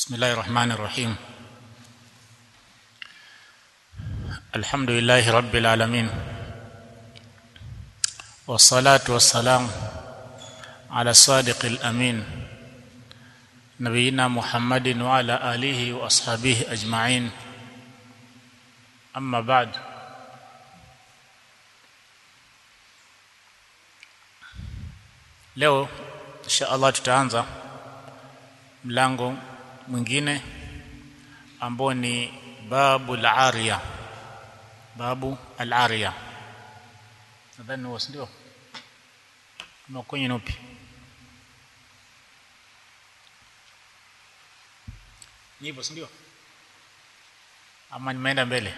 بسم الله الرحمن الرحيم الحمد لله رب العالمين والصلاة والسلام على الصادق الأمين نبينا محمد وعلى آله وأصحابه أجمعين أما بعد leo insha Allah tutaanza mlango mwingine ambao ni babu al-ariya babu al-ariya nadhani huo ndio kama kwenye nupi ni hivyo ndio ama nimeenda mbele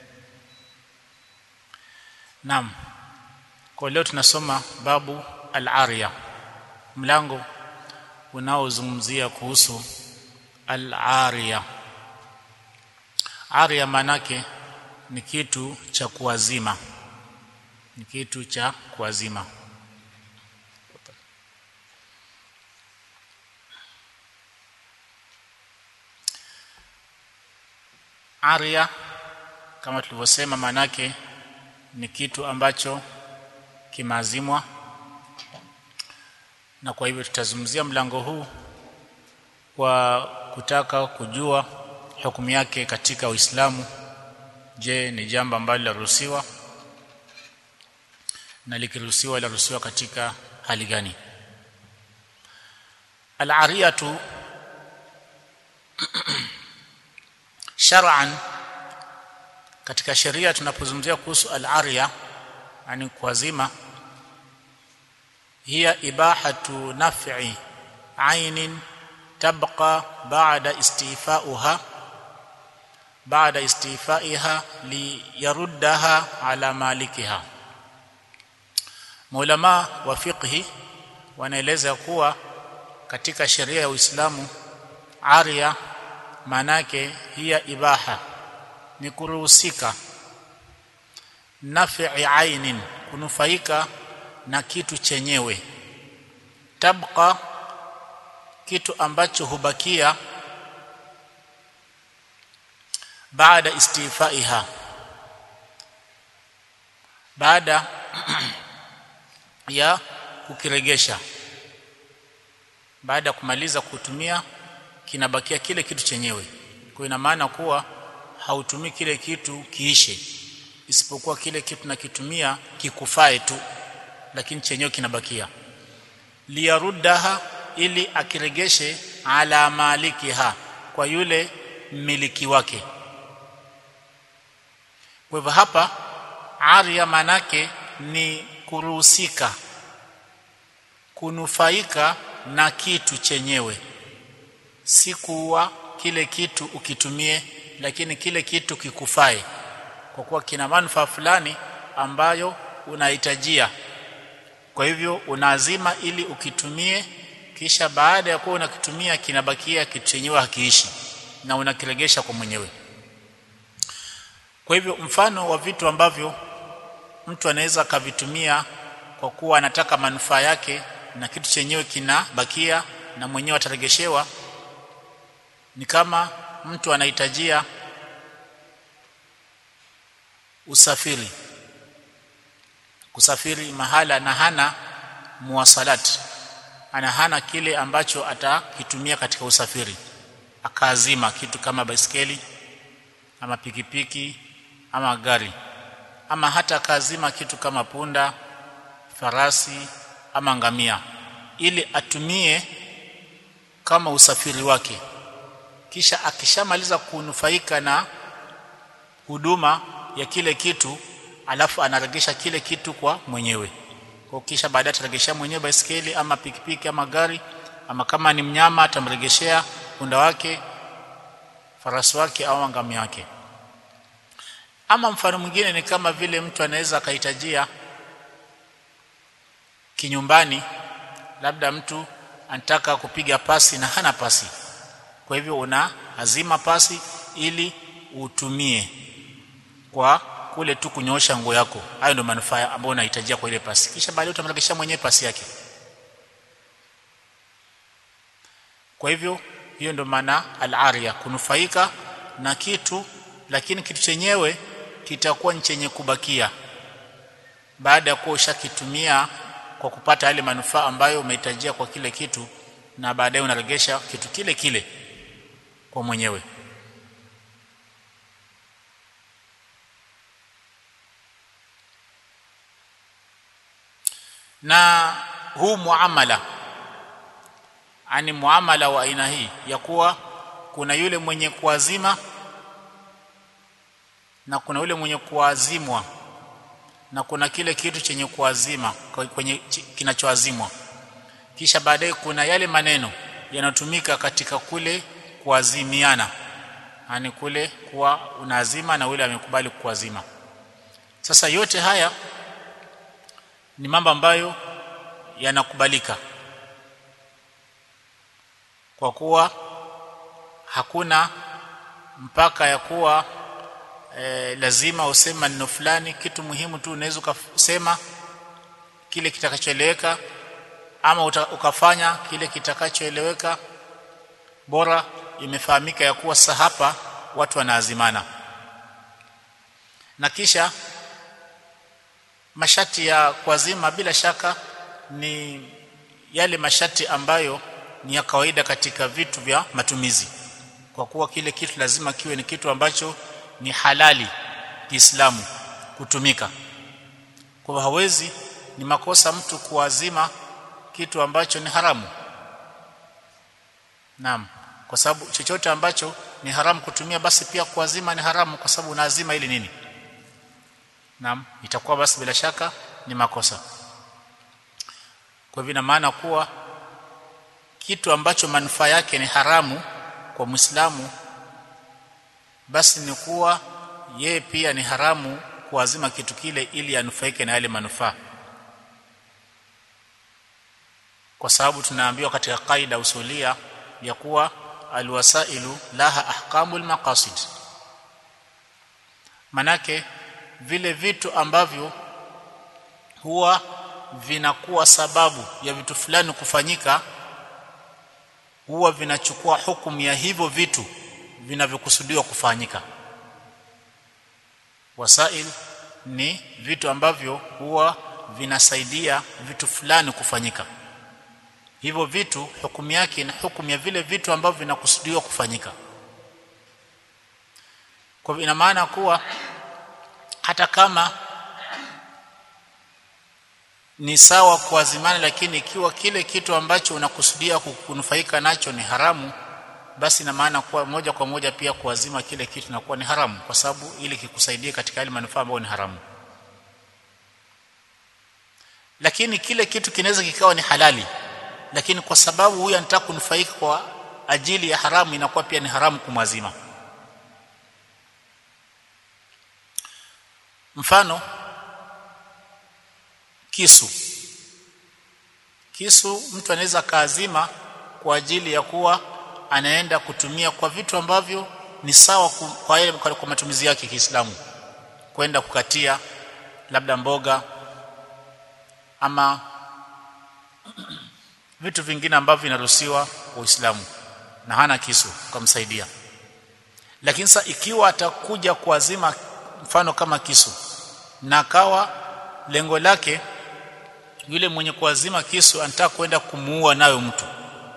naam kwa leo tunasoma babu al-ariya mlango unaozungumzia kuhusu al-ariya ariya manake ni kitu cha kuazima ni kitu cha kuazima ariya kama tulivyosema manake ni kitu ambacho kimeazimwa na kwa hivyo tutazungumzia mlango huu kwa kutaka kujua hukumu yake katika Uislamu je ni jambo ambalo laruhusiwa na likiruhusiwa laruhusiwa katika hali gani al-ariyatu shar'an katika sheria tunapozungumzia kuhusu al-ariya yani kuazima hiya ibahatu naf'i ainin tabqa ba'da istifa'uha ba'da istifaiha liyaruddaha ala malikiha Maulama wa fiqhi wanaeleza kuwa katika sheria ya Uislamu aria manake hiya ibaha ni kuruhusika naf'i ainin kunufaika na kitu chenyewe tabqa kitu ambacho hubakia baada istifaiha baada ya kukiregesha baada ya kumaliza kutumia kinabakia kile kitu chenyewe kwa ina maana kuwa hautumii kile kitu kiishe isipokuwa kile kitu nakitumia kikufae tu lakini chenyewe kinabakia liyaruddaha ili akiregeshe ala malikiha kwa yule mmiliki wake kwa hivyo hapa aria manake ni kuruhusika kunufaika na kitu chenyewe si kuwa kile kitu ukitumie lakini kile kitu kikufae kwa kuwa kina manufaa fulani ambayo unahitajia kwa hivyo unaazima ili ukitumie kisha baada ya kuwa unakitumia kinabakia kitu chenyewe hakiishi na unakiregesha kwa mwenyewe kwa hivyo mfano wa vitu ambavyo mtu anaweza akavitumia kwa kuwa anataka manufaa yake na kitu chenyewe kinabakia na mwenyewe ataregeshewa ni kama mtu anahitajia usafiri kusafiri mahala na hana muwasalat ana hana kile ambacho atakitumia katika usafiri akaazima kitu kama baiskeli ama pikipiki ama gari ama hata akaazima kitu kama punda farasi ama ngamia ili atumie kama usafiri wake kisha akishamaliza kunufaika na huduma ya kile kitu alafu anaregesha kile kitu kwa mwenyewe kwa kisha baadaye ataregesha mwenyewe baiskeli ama pikipiki ama gari ama kama ni mnyama atamregeshea punda wake farasi wake au ngamia wake ama mfano mwingine ni kama vile mtu anaweza akahitajia kinyumbani labda mtu anataka kupiga pasi na hana pasi kwa hivyo una azima pasi ili utumie kwa kule tu kunyoosha nguo yako hayo ndio manufaa ambayo unahitajia kwa ile pasi kisha baadaye utamregesha mwenyewe pasi yake kwa hivyo hiyo ndio maana al-ariya kunufaika na kitu lakini kitu chenyewe kitakuwa ni chenye kubakia baada ya kuwa ushakitumia kwa kupata yale manufaa ambayo umehitajia kwa kile kitu na baadaye unaregesha kitu kile kile kwa mwenyewe na huu muamala ani muamala wa aina hii ya kuwa kuna yule mwenye kuazima na kuna yule mwenye kuazimwa na kuna kile kitu chenye kuazima kwenye kinachoazimwa kisha baadaye kuna yale maneno yanayotumika katika kule kuazimiana yani kule kuwa unaazima na yule amekubali kuazima sasa yote haya ni mambo ambayo yanakubalika kwa kuwa hakuna mpaka ya kuwa e, lazima useme maneno fulani kitu muhimu tu unaweza ukasema kile kitakachoeleweka ama uta, ukafanya kile kitakachoeleweka bora imefahamika ya kuwa sasa hapa watu wanaazimana na kisha mashati ya kuazima bila shaka ni yale mashati ambayo ni ya kawaida katika vitu vya matumizi kwa kuwa kile kitu lazima kiwe ni kitu ambacho ni halali Kiislamu kutumika kwa hawezi ni makosa mtu kuazima kitu ambacho ni haramu naam kwa sababu chochote ambacho ni haramu kutumia basi pia kuazima ni haramu kwa sababu unaazima ili nini naam itakuwa basi bila shaka ni makosa kwa hivyo ina maana kuwa kitu ambacho manufaa yake ni haramu kwa Muislamu basi ni kuwa yeye pia ni haramu kuazima kitu kile ili anufaike na yale manufaa kwa sababu tunaambiwa katika kaida usulia ya kuwa alwasailu laha ahkamul maqasid manake vile vitu ambavyo huwa vinakuwa sababu ya vitu fulani kufanyika huwa vinachukua hukumu ya hivyo vitu vinavyokusudiwa kufanyika wasail ni vitu ambavyo huwa vinasaidia vitu fulani kufanyika hivyo vitu hukumu yake ni hukumu ya vile vitu ambavyo vinakusudiwa kufanyika kwa ina maana kuwa hata kama ni sawa kuazimana lakini ikiwa kile kitu ambacho unakusudia kunufaika nacho ni haramu basi ina maana kuwa moja kwa moja pia kuazima kile kitu inakuwa ni haramu kwa sababu ili kikusaidie katika yale manufaa ambayo ni haramu lakini kile kitu kinaweza kikawa ni halali lakini kwa sababu huyu anataka kunufaika kwa ajili ya haramu inakuwa pia ni haramu kumwazima mfano kisu kisu mtu anaweza kaazima kwa ajili ya kuwa anaenda kutumia kwa vitu ambavyo ni sawa kwa yale kwa matumizi yake Kiislamu kwenda kukatia labda mboga ama vitu vingine ambavyo vinaruhusiwa Uislamu na hana kisu kumsaidia lakini sasa ikiwa atakuja kuazima mfano kama kisu na kawa lengo lake yule mwenye kuazima kisu anataka kwenda kumuua nayo mtu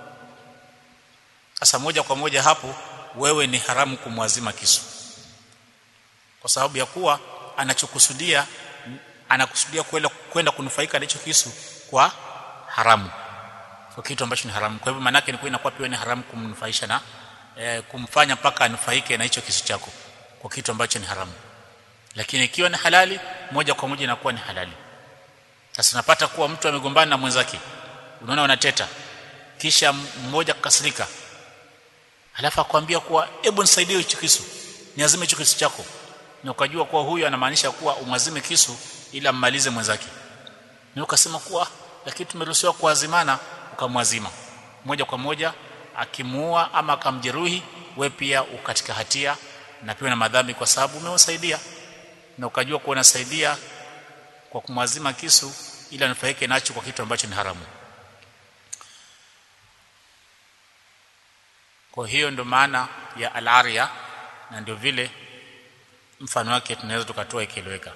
sasa moja kwa moja hapo wewe ni haramu kumwazima kisu kwa sababu ya kuwa anachokusudia anakusudia kwenda kunufaika na hicho kisu kwa haramu kwa kitu ambacho ni haramu kwa hivyo maana yake ni kwa inakuwa pia ni haramu kumnufaisha na e, kumfanya mpaka anufaike na hicho kisu chako kwa kitu ambacho ni haramu lakini ikiwa ni halali moja kwa moja inakuwa ni halali sasa napata kuwa mtu amegombana na mwenzake unaona wanateta kisha mmoja kukasirika alafu akwambia kuwa hebu nisaidie hicho kisu niazime hicho kisu chako na ukajua kuwa huyu anamaanisha kuwa umwazime kisu ili ammalize mwenzake na ukasema kuwa lakini tumeruhusiwa kuazimana ukamwazima moja kwa moja akimuua ama akamjeruhi we pia ukatika hatia na pia na madhambi kwa sababu umewasaidia na ukajua kuwa unasaidia kwa kumwazima kisu ili anufaike nacho kwa kitu ambacho ni haramu kwa hiyo ndo maana ya al-arya na ndio vile mfano wake tunaweza tukatoa ikieleweka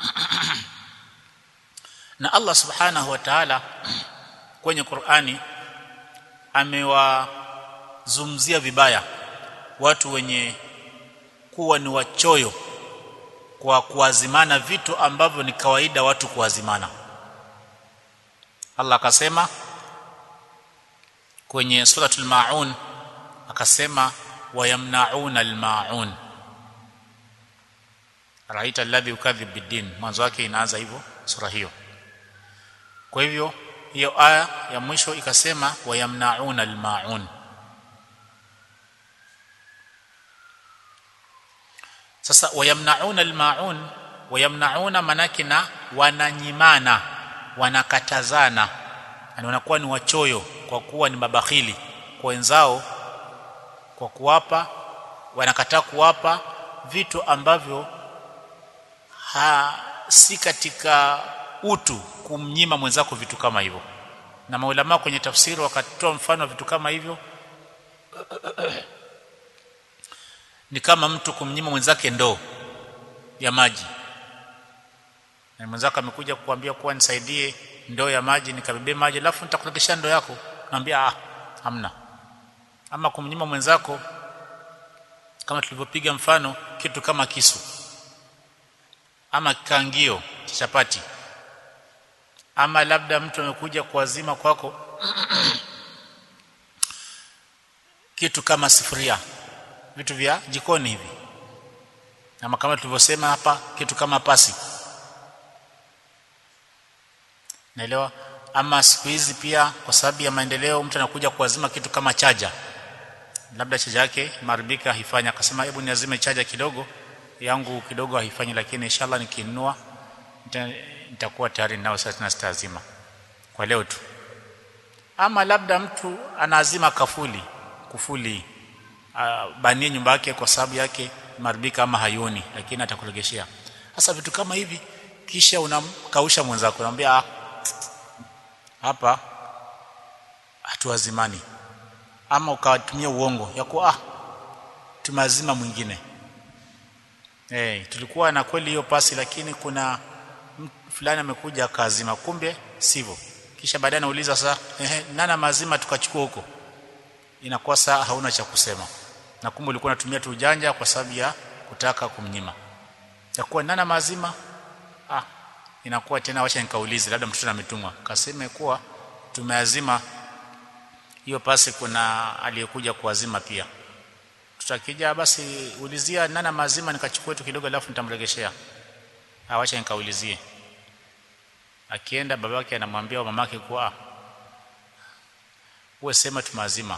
na Allah subhanahu wa ta'ala kwenye Qur'ani amewazumzia vibaya watu wenye kuwa ni wachoyo kwa kuazimana vitu ambavyo ni kawaida watu kuazimana Allah akasema kwenye suratul maun akasema wayamnauna almaun raita alladhi yukadhib biddin mwanzo wake inaanza hivyo sura hiyo kwa hivyo hiyo aya ya mwisho ikasema wayamnauna almaun sasa wayamnauna almaun wayamnauna manake na wananyimana wanakatazana yani wanakuwa ni wachoyo kwa kuwa ni mabakhili kwa wenzao kwa kuwapa wanakataa kuwapa vitu ambavyo ha si katika utu kumnyima mwenzako vitu kama hivyo na maulama kwenye tafsiri wakatoa mfano wa vitu kama hivyo ni kama mtu kumnyima mwenzake ndoo ya maji na mwenzako amekuja kukuambia kuwa nisaidie ndoo ya maji nikabebe maji alafu nitakuregesha ndoo yako naambia ah hamna ama kumnyima mwenzako kama tulivyopiga mfano kitu kama kisu ama kangio cha chapati ama labda mtu amekuja kuazima kwako kitu kama sifuria vitu vya jikoni hivi ama kama tulivyosema hapa kitu kama pasi naelewa ama siku hizi pia kwa sababu ya maendeleo mtu anakuja kuazima kitu kama chaja labda chaja yake maribika haifanya akasema hebu niazime chaja kidogo yangu kidogo haifanyi lakini inshallah nikinunua nitakuwa tayari nao sasa tena sitazima kwa leo tu ama labda mtu anaazima kafuli kufuli uh, banie nyumba yake kwa sababu yake maribika ama hayoni lakini atakuregeshea sasa vitu kama hivi kisha unamkausha mwenzako unamwambia ah, hapa hatuazimani ama ukawatumia uongo ya kuwa ah tumazima mwingine eh hey, tulikuwa na kweli hiyo pasi lakini kuna fulani amekuja akazima kumbe sivyo kisha baadaye anauliza sasa ehe nana mazima tukachukua huko inakuwa saa hauna cha kusema na kumbe ulikuwa unatumia tu ujanja kwa sababu ya kutaka kumnyima yakuwa nana mazima ah inakuwa tena wacha nikaulize labda mtoto ametumwa kaseme kuwa tumeazima hiyo pasi kuna aliyekuja kuazima pia tutakija basi ulizia nana mazima nikachukua tu kidogo alafu nitamregeshea awacha nikaulizie akienda babake anamwambia mamake kuwa uwe sema tumazima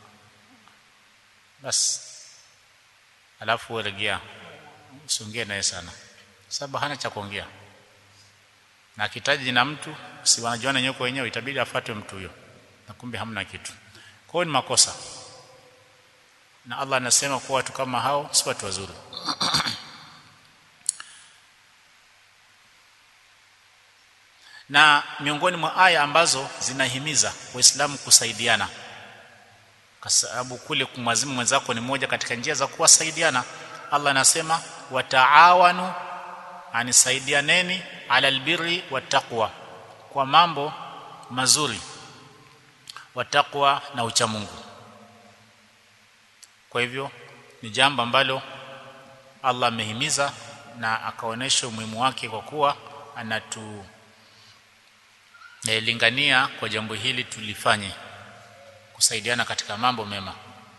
basi alafu uregea usiongee naye sana sababu hana cha kuongea na akitaji na mtu si wanajuana nyoko wenyewe itabidi afuate mtu huyo na kumbe hamna kitu kwa hiyo ni makosa na Allah anasema kuwa watu kama hao si watu wazuri na miongoni mwa aya ambazo zinahimiza waislamu kusaidiana kwa sababu kule kumwazimu mwenzako ni moja katika njia za kuwasaidiana Allah anasema wataawanu anisaidianeni ala albirri wattaqwa kwa mambo mazuri watakwa na uchamungu kwa hivyo ni jambo ambalo Allah amehimiza na akaonesha umuhimu wake kwa kuwa anatu lingania kwa jambo hili tulifanye kusaidiana katika mambo mema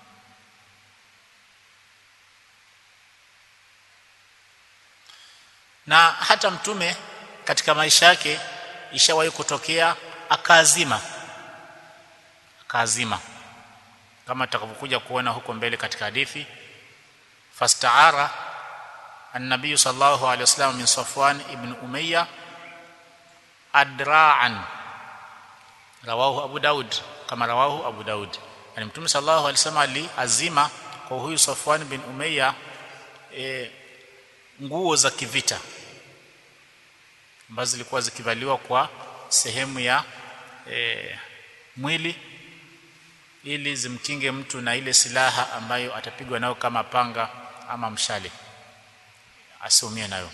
na hata mtume katika maisha yake ishawahi kutokea akaazima akaazima kama tutakavyokuja kuona huko mbele katika hadithi fastaara an-nabiy sallallahu alaihi wasallam min Safwan ibn Umayya adra'an rawahu Abu Daud kama rawahu Abu Daud yani mtume sallallahu alaihi wasallam aliazima kwa huyu Safwan bin Umayya e, nguo za kivita ambazo zilikuwa zikivaliwa kwa sehemu ya e, mwili ili zimkinge mtu na ile silaha ambayo atapigwa nayo kama panga ama mshale asiumie nayo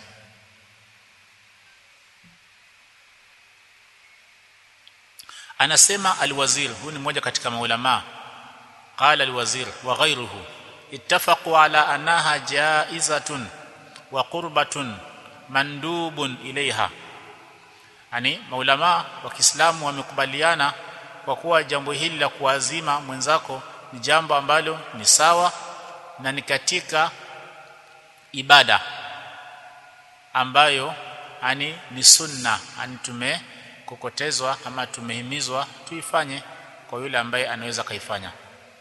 anasema alwazir huyu ni mmoja katika maulama qala alwazir wa ghayruhu ittafaqu ala annaha jaizatun wa qurbatun mandubun ilaiha yani maulama wa Kiislamu wamekubaliana kwa kuwa jambo hili la kuazima mwenzako ni jambo ambalo ni sawa na ni katika ibada ambayo ani ni sunna ani tumekokotezwa ama tumehimizwa tuifanye kwa yule ambaye anaweza kaifanya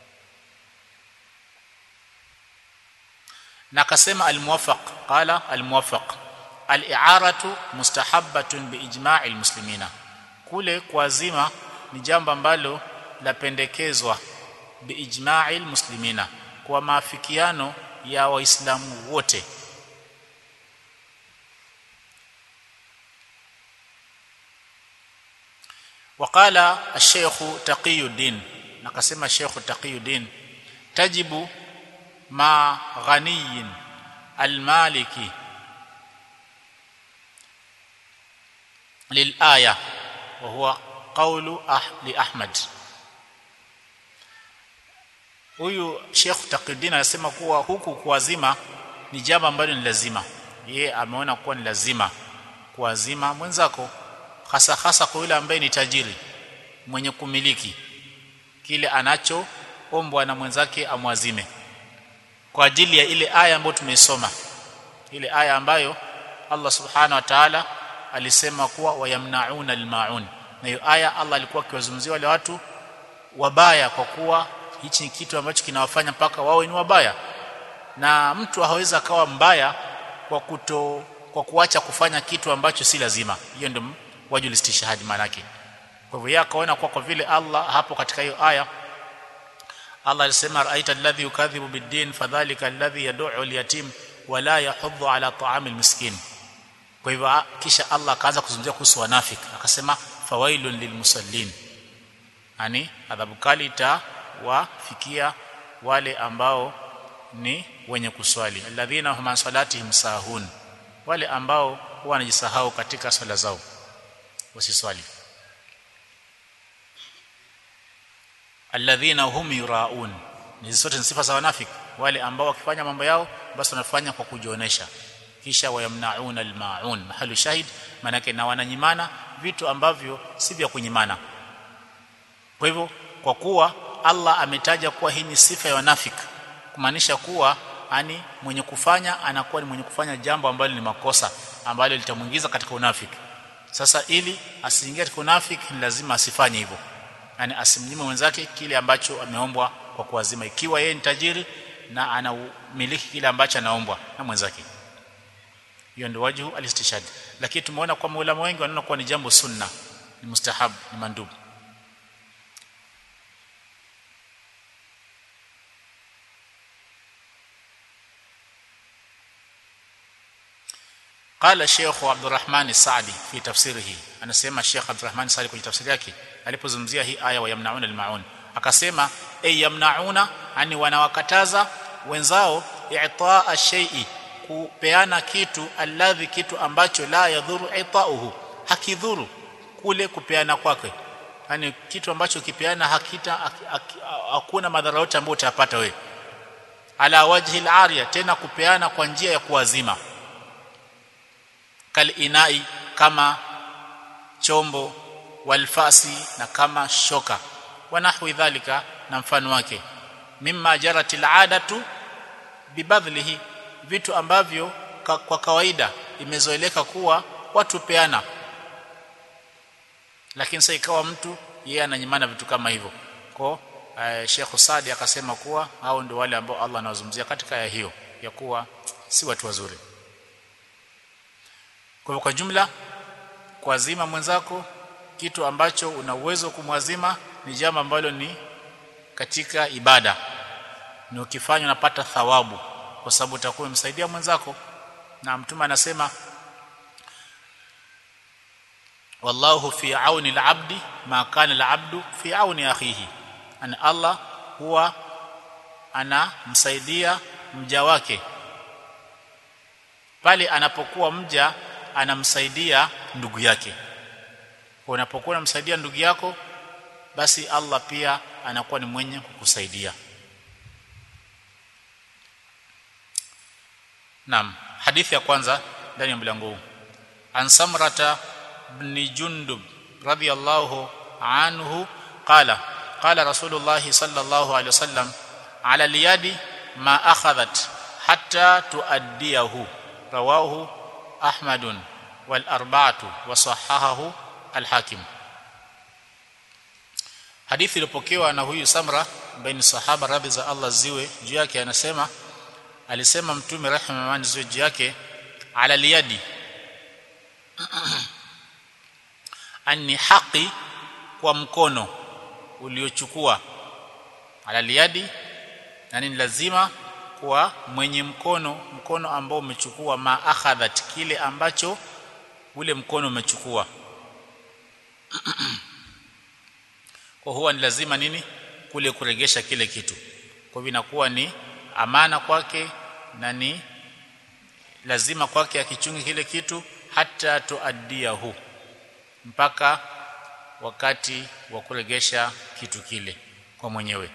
na akasema almuwafaq qala almuwafaq al-i'aratu mustahabbatun biijma'i almuslimina kule kuazima ni jambo ambalo lapendekezwa biijma'i almuslimina kwa maafikiano ya waislamu wote وقال الشيخ تقي الدين نقسم الشيخ تقي الدين تجب مع غني المالكي للآية وهو قول أح لأحمد huyu Sheikh Taqiyuddin anasema kuwa huku kuazima ni jambo ambalo ni lazima yeye ameona kuwa ni lazima kuazima mwenzako hasa hasa kwa yule ambaye ni tajiri mwenye kumiliki kile anachoombwa na mwenzake amwazime kwa ajili ya ile aya ambayo tumeisoma ile aya ambayo Allah subhanahu wa ta'ala alisema kuwa wayamnauna almaun na hiyo aya Allah alikuwa akiwazungumzia wale watu wabaya kwa kuwa hichi ni kitu ambacho kinawafanya mpaka wawe ni wabaya na mtu hawezi akawa mbaya kwa kuto kwa kuacha kufanya kitu ambacho si lazima hiyo ndio wajul istishhad maana yake kwa hivyo yeye akaona kwa kwa vile Allah hapo katika hiyo aya Allah alisema ra'aita alladhi yukadhibu bid-din fadhalika alladhi yad'u al-yatim wa la yahuddu ala ta'amil miskin kwa hivyo kisha Allah akaanza kuzungumzia kuhusu wanafiki akasema fawailun lilmusallin yani adhabu kali itawafikia wale ambao ni wenye kuswali alladhina hum salatihim sahun wale ambao huwa wanajisahau katika swala zao wasiswali alladhina hum yuraun ni zote ni sifa za wanafiki wale ambao wakifanya mambo yao basi wanafanya kwa kujionesha kisha wayamnauna almaun mahalu shahid manake na wananyimana vitu ambavyo si vya kunyimana kwa hivyo kwa kuwa Allah ametaja kuwa hii ni sifa ya wanafiki kumaanisha kuwa ani mwenye kufanya anakuwa ni mwenye kufanya jambo ambalo ni makosa ambalo litamuingiza katika unafiki sasa ili asiingie katika unafiki ni lazima asifanye hivyo yani asimnyime mwenzake kile ambacho ameombwa kwa kuazima ikiwa yeye ni tajiri na anamiliki kile ambacho anaombwa na mwenzake hiyo ndio wajhu alistishhad lakini tumeona kwa maulama wengi wanaona kuwa ni jambo sunna ni mustahab ni mandubu قال الشيخ عبد الرحمن السعدي في تفسيره anasema Sheikh Abdul Rahman Sali kwenye tafsiri yake alipozungumzia hii aya wa yamnauna almaun akasema ay yamnauna ani wanawakataza wenzao i'taa shay'i kupeana kitu alladhi kitu ambacho la yadhuru itauhu hakidhuru kule kupeana kwake yani kitu ambacho kipeana hakita hakuna madhara yote ambayo utayapata wewe ala wajhi al tena kupeana kwa njia ya kuwazima kalinai kama chombo walfasi na kama shoka wanahwi dhalika na mfano wake mimma jarat aladatu bibadhlihi vitu ambavyo ka, kwa kawaida imezoeleka kuwa watu peana lakini sasa ikawa mtu yeye ananyimana vitu kama hivyo kwa uh, Sheikh Sadi akasema kuwa hao ndio wale ambao Allah anawazungumzia katika aya hiyo ya kuwa si watu wazuri kwa kwa jumla kuazima mwenzako kitu ambacho una uwezo kumwazima ni jambo ambalo ni katika ibada ni ukifanya unapata thawabu kwa sababu utakuwa umemsaidia mwenzako na mtume anasema wallahu fi auni al-abdi ma kana al-abdu fi auni akhihi an Allah huwa anamsaidia mja wake pale anapokuwa mja anamsaidia ndugu yake kwa unapokuwa unamsaidia ndugu yako basi Allah pia anakuwa ni mwenye kukusaidia Naam hadithi ya kwanza ndani ya mlango huu An Samrata ibn Jundub radiyallahu anhu qala qala Rasulullah sallallahu alayhi wasallam ala liyadi ma akhadhat hatta tuaddiyahu rawahu Ahmadun wal arba'atu wa sahahahu al-Hakim Hadithi iliyopokewa na huyu Samra ambaye ni sahaba radhi za Allah ziwe juu yake anasema alisema mtume rehema amani ziwe juu yake ala liyadi ani haki kwa mkono uliochukua ala liyadi yani ni lazima kwa mwenye mkono mkono ambao umechukua ma akhadhat kile ambacho ule mkono umechukua kwa huwa ni lazima nini kule kuregesha kile kitu kwa hivyo inakuwa ni amana kwake na ni lazima kwake akichungi kile kitu hata tuaddiahu mpaka wakati wa kuregesha kitu kile kwa mwenyewe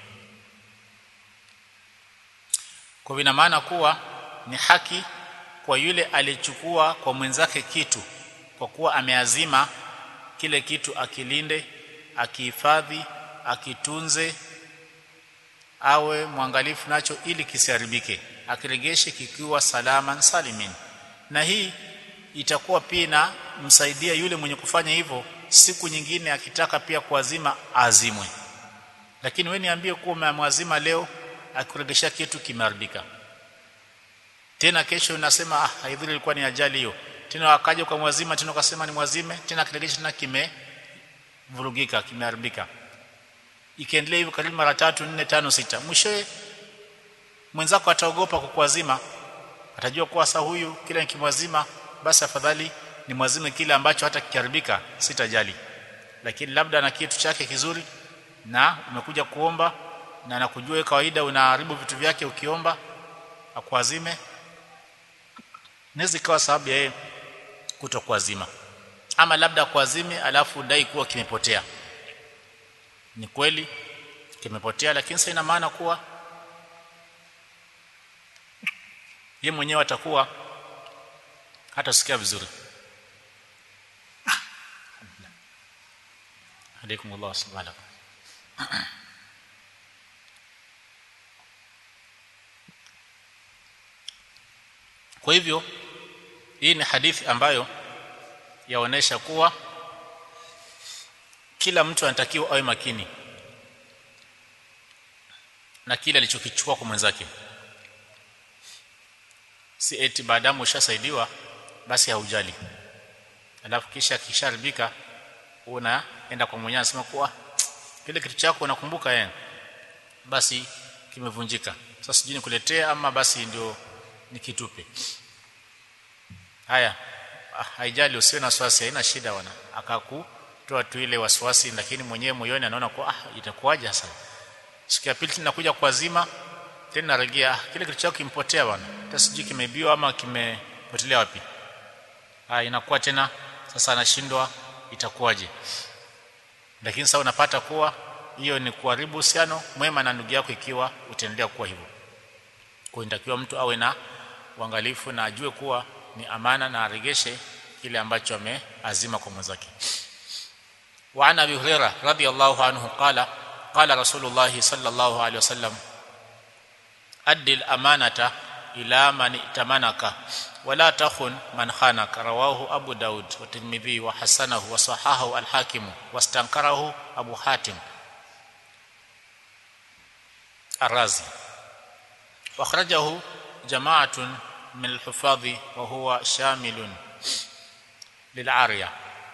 kwa ina maana kuwa ni haki kwa yule alichukua kwa mwenzake kitu kwa kuwa ameazima kile kitu akilinde akihifadhi akitunze awe mwangalifu nacho ili kisiharibike akiregeshe kikiwa salaman salimin na hii itakuwa pia na msaidia yule mwenye kufanya hivyo siku nyingine akitaka pia kuazima azimwe lakini wewe niambie kuwa umemwazima leo akuregesha kitu kimeharibika tena kesho unasema ah haidhuru ilikuwa ni ajali hiyo tena wakaja kwa mwazima tena ukasema ni mwazime tena akiregesha tena kime vurugika kimeharibika ikiendelea hivyo karibu mara tatu nne tano sita mwishowe mwenzako ataogopa kukuazima atajua kuwa sasa huyu kila nikimwazima basi afadhali ni mwazime kile ambacho hata kiharibika sitajali lakini labda na kitu chake kizuri na umekuja kuomba na nakujua kawaida unaharibu vitu vyake ukiomba akuazime naweza ikawa sababu ya yeye kutokuazima ama labda kuazime alafu dai kuwa kimepotea ni kweli kimepotea lakini sasa ina maana kuwa ye mwenyewe atakuwa hatasikia vizuri alaikum Allah subhanahu kwa hivyo hii ni hadithi ambayo yaonesha kuwa kila mtu anatakiwa awe makini na kile alichokichukua kwa mwenzake si eti baadamu ushasaidiwa basi haujali alafu kisha kisharibika unaenda kwa mwenyewe anasema kuwa kile kitu chako unakumbuka yeye basi kimevunjika sasa sijui nikuletea ama basi ndio nikitupe haya haijali usiwe na wasiwasi haina shida wana akakutoa tu ile wasiwasi lakini mwenyewe moyoni anaona kwa ah itakuwaje sasa siku ya pili tunakuja kuazima tena narejea kile kitu chako kimpotea bwana hata sijui kimeibiwa ama kimepotelea wapi ah inakuwa tena sasa anashindwa itakuwaje lakini sasa unapata kuwa hiyo ni kuharibu uhusiano mwema na ndugu yako ikiwa utaendelea kuwa hivyo kwa inatakiwa mtu awe na uangalifu na ajue kuwa ni amana na aregeshe kile ambacho ameazima kwa mwenzake wa ana abi hurairah radiyallahu anhu qala qala rasulullah sallallahu alaihi wasallam addi al-amanata ila man itamanaka wala takhun man khanaka rawahu abu daud wa tirmidhi wa hasanahu wa sahahahu al-hakim wastankarahu abu hatim الرازي واخرجه جماعه من الحفاظ وهو شامل للعاريه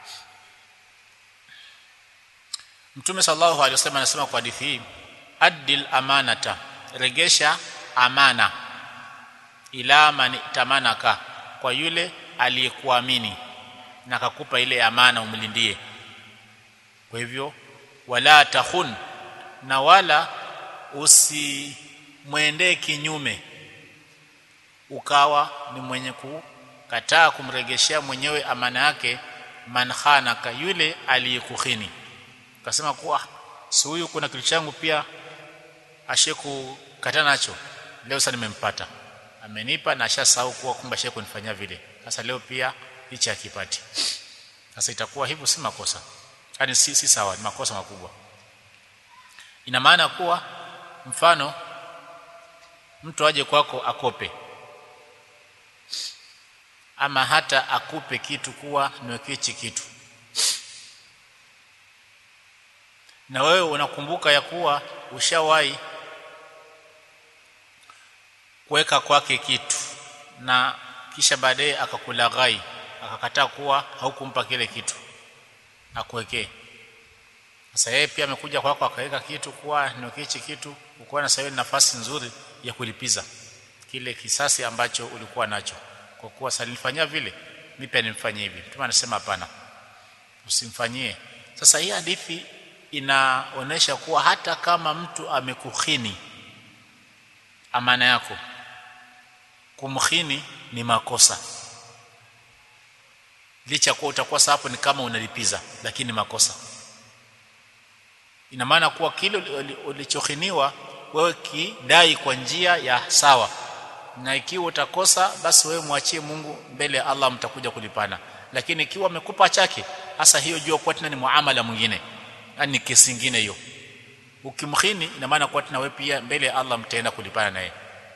Mtume sallallahu alaihi wasallam anasema kwa hadithi hii addil amanata regesha amana ila man tamanaka kwa yule aliyekuamini na akakupa ile amana umlindie kwa hivyo wala takhun na wala usimwendee kinyume ukawa ni mwenye kukataa kumregeshea mwenyewe amana yake man khanaka yule aliyekukhini ukasema kuwa si huyu kuna kitu changu pia ashekukata nacho leo sasa nimempata amenipa na ashasahau kuwa kumbe ashekunifanyia vile sasa leo pia hichi akipati sasa itakuwa hivyo si makosa yani si, si sawa ni makosa makubwa ina maana kuwa mfano mtu aje kwako akope ama hata akupe kitu kuwa niwekee hichi kitu na wewe unakumbuka ya kuwa ushawahi kuweka kwake kitu na kisha baadaye akakulaghai akakataa kuwa haukumpa kile kitu akuwekee sasa yeye pia amekuja kwako akaweka kitu kuwa niwekee hichi kitu uko na sasa nafasi nzuri ya kulipiza kile kisasi ambacho ulikuwa nacho kwa kuwa salifanyia vile mimi pia nimfanyie hivi mtume anasema hapana usimfanyie sasa hii hadithi inaonesha kuwa hata kama mtu amekukhini amana yako kumkhini ni makosa licha kuwa utakuwa hapo ni kama unalipiza lakini makosa ina maana kuwa kile ulichokhiniwa wewe kidai kwa njia ya sawa na ikiwa utakosa basi wewe mwachie Mungu mbele ya Allah mtakuja kulipana lakini ikiwa amekupa chake hasa hiyo jua kwa tena ni muamala mwingine yani kesi nyingine hiyo ukimkhini ina maana kwa tena wewe pia mbele ya Allah mtaenda kulipana naye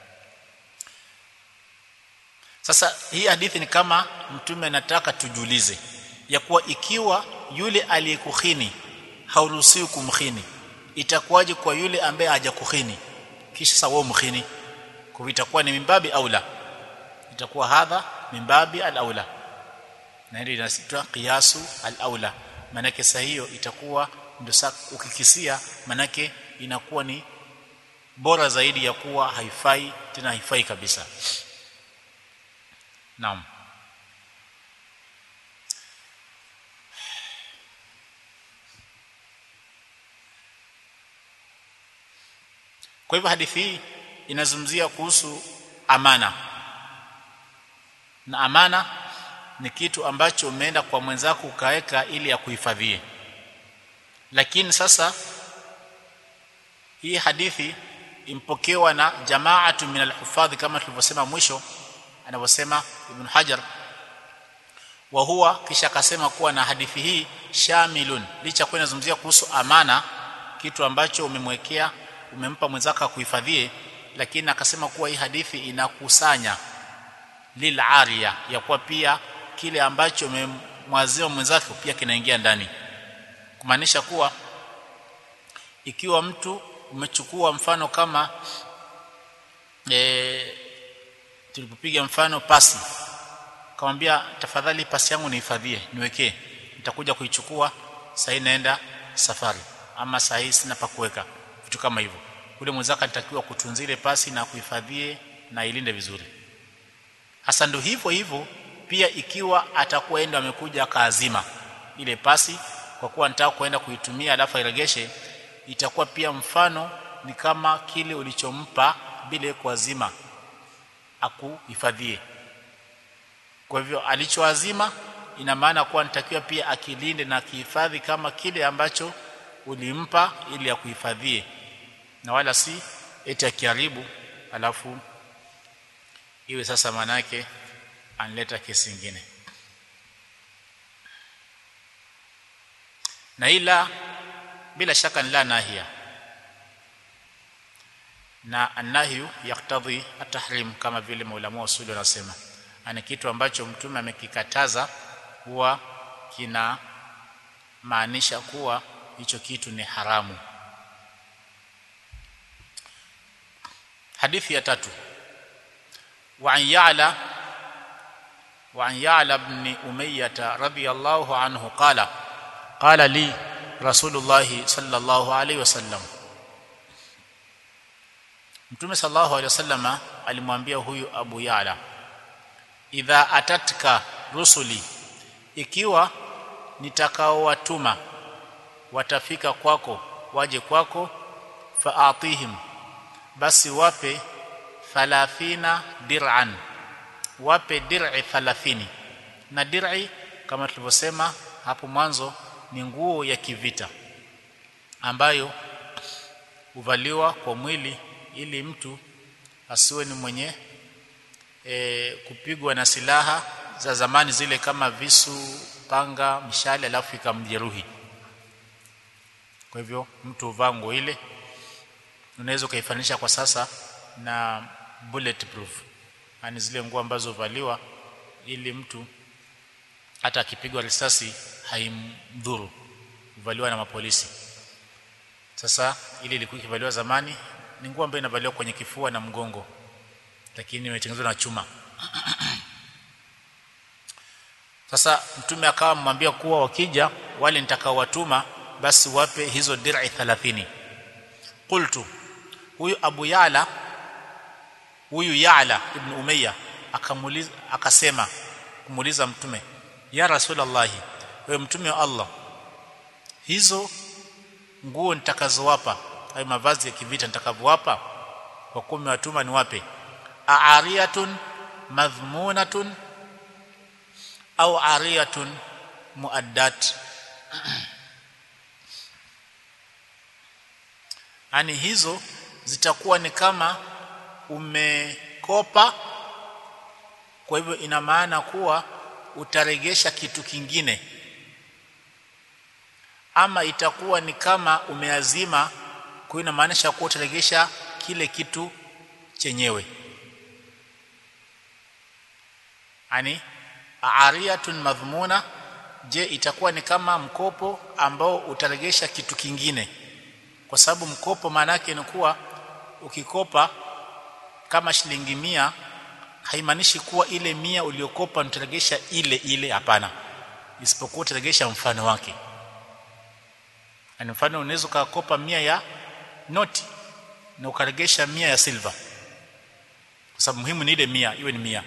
sasa hii hadithi ni kama mtume anataka tujulize ya kuwa ikiwa yule aliyekukhini hauruhusiwi kumkhini itakuwaje kwa yule ambaye hajakukhini kisha sawa mkhini kwa itakuwa ni mimbabi aula itakuwa hadha mimbabi al-aula na hili linasitwa qiyasu al-aula manake saa hiyo itakuwa ndio ukikisia manake inakuwa ni bora zaidi ya kuwa haifai tena haifai kabisa naam kwa hivyo hadithi hii inazungumzia kuhusu amana na amana ni kitu ambacho umeenda kwa mwenzako ukaweka ili ya kuhifadhie lakini sasa hii hadithi impokewa na jamaatu min alhufadhi kama tulivyosema mwisho anavyosema ibn hajar wa huwa kisha akasema kuwa na hadithi hii shamilun licha kuwa inazungumzia kuhusu amana kitu ambacho umemwekea umempa mwenzako kuhifadhie lakini akasema kuwa hii hadithi inakusanya lil ariya ya kuwa pia kile ambacho umemwazia mwenzako pia kinaingia ndani kumaanisha kuwa ikiwa mtu umechukua mfano kama e, tulipopiga mfano pasi kamwambia tafadhali pasi yangu nihifadhie niwekee nitakuja kuichukua sasa naenda safari ama saa hii sina pa kuweka vitu kama hivyo ule mwenzako anatakiwa kutunzile pasi na kuhifadhie na ilinde vizuri hasa ndio hivyo hivyo pia ikiwa atakuwa enda amekuja akaazima ile pasi kwa kuwa nataka kuenda kuitumia alafu airegeshe itakuwa pia mfano ni kama kile ulichompa bila kuazima akuhifadhie kwa hivyo alichoazima ina maana kuwa nitakiwa pia akilinde na kihifadhi kama kile ambacho ulimpa ili akuhifadhie na wala si eti akiharibu alafu iwe sasa manake anleta kesi nyingine na ila bila shaka la nahia na annahyu yaktadhi atahrim kama vile maulama wa usuli wanasema ana kitu ambacho mtume amekikataza huwa kina maanisha kuwa hicho kitu ni haramu hadithi ya tatu wa an ya'la wa an ya'la ibn umayyah radiyallahu anhu qala qala li rasulullah sallallahu alayhi wasallam mtume sallallahu alayhi wasallama alimwambia huyu abu ya'la idha atatka rusuli ikiwa nitakaowatuma watafika kwako waje kwako faatihim basi wape 30 dir'an wape dir'i 30 na dir'i kama tulivyosema hapo mwanzo ni nguo ya kivita ambayo huvaliwa kwa mwili ili mtu asiwe ni mwenye e, kupigwa na silaha za zamani zile kama visu, panga, mishale alafu ikamjeruhi. Kwa hivyo mtu huvaa nguo ile, unaweza ukaifanisha kwa sasa na bulletproof, yani zile nguo ambazo huvaliwa ili mtu hata akipigwa risasi haimdhuru, huvaliwa na mapolisi. Sasa ile ilikuwa ikivaliwa zamani, ni nguo ambayo inavaliwa kwenye kifua na mgongo, lakini imetengenezwa na chuma. Sasa mtume akawa amwambia kuwa wakija wale nitakaowatuma basi wape hizo dir'i 30. Qultu, huyu Abu Ya'la huyu Ya'la ibn Umayya akamuuliza akasema kumuuliza mtume, ya Rasulullah, wewe mtume wa Allah, hizo nguo nitakazowapa au mavazi ya kivita nitakavyowapa kwa kumi watuma ni wape aariyatun madhmunatun au ariyatun muaddat yani hizo zitakuwa ni kama umekopa kwa hivyo ina maana kuwa utaregesha kitu kingine ama itakuwa ni kama umeazima kwa ina maanisha kuwa utaregesha kile kitu chenyewe yani ariyatun madhmuna je itakuwa ni kama mkopo ambao utaregesha kitu kingine kwa sababu mkopo maana yake ni kuwa ukikopa kama shilingi mia haimaanishi kuwa ile mia uliokopa utaregesha ile ile hapana isipokuwa utaregesha mfano wake yani mfano unaweza ukakopa mia ya noti na ukaregesha mia ya silver kwa sababu muhimu ni ile mia iwe ni mia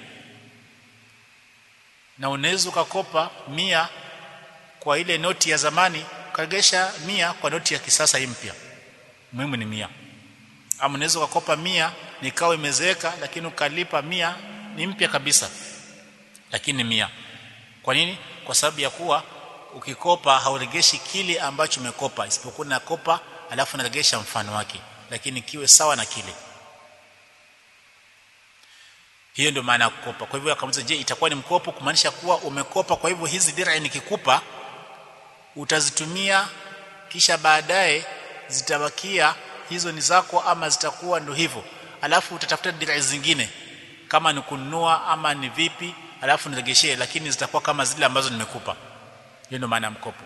na unaweza ukakopa mia kwa ile noti ya zamani ukaregesha mia kwa noti ya kisasa hii mpya muhimu ni mia ama unaweza ukakopa mia nikawa imezeeka lakini ukalipa mia ni mpya kabisa lakini mia kwa nini kwa sababu ya kuwa ukikopa hauregeshi kile ambacho umekopa isipokuwa nakopa alafu naregesha mfano wake lakini kiwe sawa na kile hiyo ndio maana ya kukopa kwa hivyo akamuuliza je itakuwa ni mkopo kumaanisha kuwa umekopa kwa hivyo hizi dir'i nikikupa utazitumia kisha baadaye zitabakia hizo ni zako ama zitakuwa ndo hivyo alafu utatafuta dir'i zingine kama ni kununua ama ni vipi alafu niregeshee lakini zitakuwa kama zile ambazo nimekupa hiyo ndio maana ya mkopo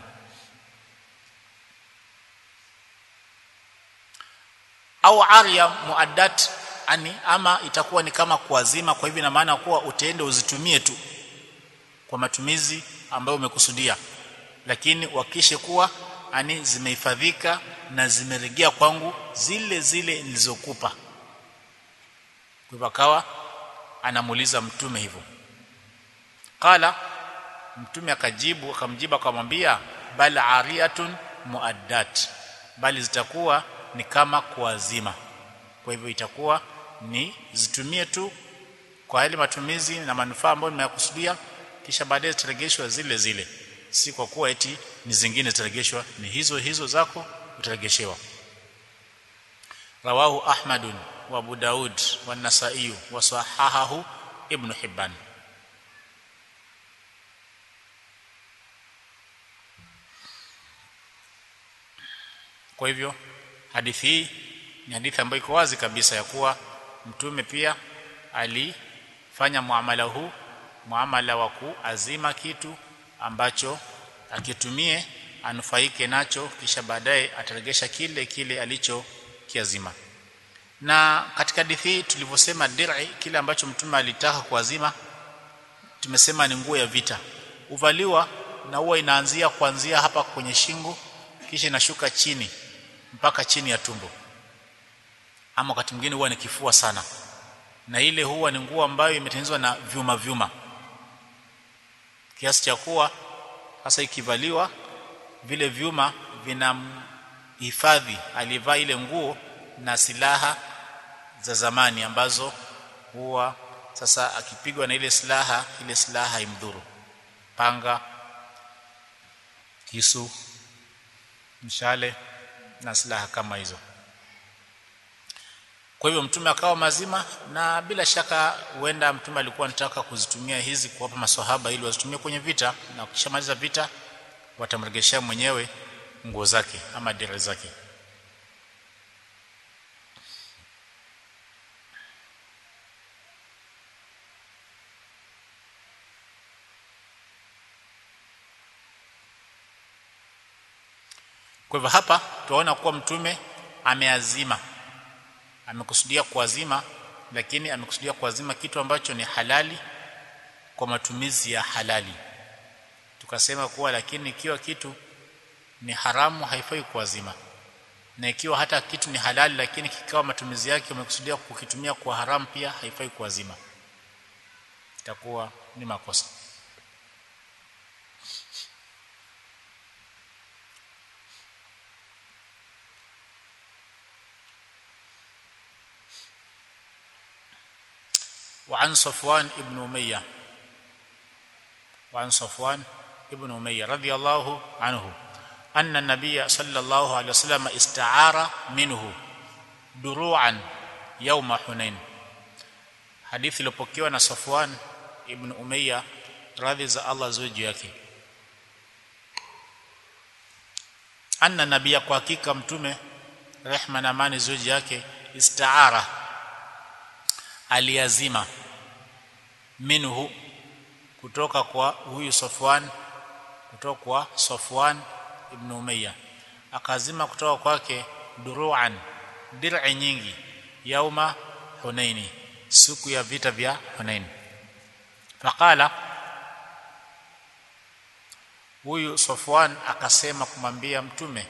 au aria muaddat ani ama itakuwa ni kama kuazima kwa hivyo ina maana kuwa utaende uzitumie tu kwa matumizi ambayo umekusudia lakini wakishe kuwa ani zimehifadhika na zimerejea kwangu zile zile nilizokupa kwa hivyo akawa anamuuliza mtume hivyo qala mtume akajibu akamjibu akamwambia bal ariyatun muaddat bali zitakuwa ni kama kuazima kwa hivyo itakuwa ni zitumie tu kwa yale matumizi na manufaa ambayo nimeyakusudia kisha baadaye zitaregeshwa zile zile si kwa kuwa eti ni zingine zitaregeshwa ni hizo hizo zako utaregeshewa rawahu ahmadun wa abu daud wa nasai wa sahahahu ibn hibban kwa hivyo hadithi hii ni hadithi ambayo iko wazi kabisa ya kuwa mtume pia alifanya muamala huu muamala wa kuazima kitu ambacho akitumie anufaike nacho kisha baadaye ataregesha kile kile alicho kiazima na katika hadithi hii tulivyosema dir'i kile ambacho mtume alitaka kuazima tumesema ni nguo ya vita uvaliwa na huwa inaanzia kuanzia hapa kwenye shingo kisha inashuka chini mpaka chini ya tumbo ama wakati mwingine huwa ni kifua sana na ile huwa ni nguo ambayo imetengenezwa na vyuma vyuma kiasi cha kuwa hasa ikivaliwa vile vyuma vinamhifadhi alivaa ile nguo na silaha za zamani ambazo huwa sasa akipigwa na ile silaha ile silaha haimdhuru panga kisu mshale na silaha kama hizo kwa hivyo mtume akawa mazima na bila shaka huenda mtume alikuwa anataka kuzitumia hizi kuwapa maswahaba ili wazitumie kwenye vita na ukishamaliza vita watamregeshea mwenyewe nguo zake ama dira zake kwa hivyo hapa tunaona kuwa mtume ameazima amekusudia kuazima lakini amekusudia kuazima kitu ambacho ni halali kwa matumizi ya halali tukasema kuwa lakini ikiwa kitu ni haramu haifai kuazima na ikiwa hata kitu ni halali lakini kikawa matumizi yake umekusudia kukitumia kwa haramu pia haifai kuazima itakuwa ni makosa وعن صفوان ابن أمية وعن صفوان ابن أمية رضي الله عنه أن النبي صلى الله عليه وسلم استعار منه دروعا يوم حنين حديث iliyopokewa na Safwan ibn Umayya radhi za Allah ziwe juu yake anna nabia kwa hakika mtume rehma na amani ziwe juu yake istaara aliazima minhu kutoka kwa huyu Safwan kutoka kwa Safwan ibn Umayya akazima kutoka kwake duruan dir'i nyingi yauma Hunaini siku ya vita vya Hunain faqala huyu Safwan akasema kumwambia mtume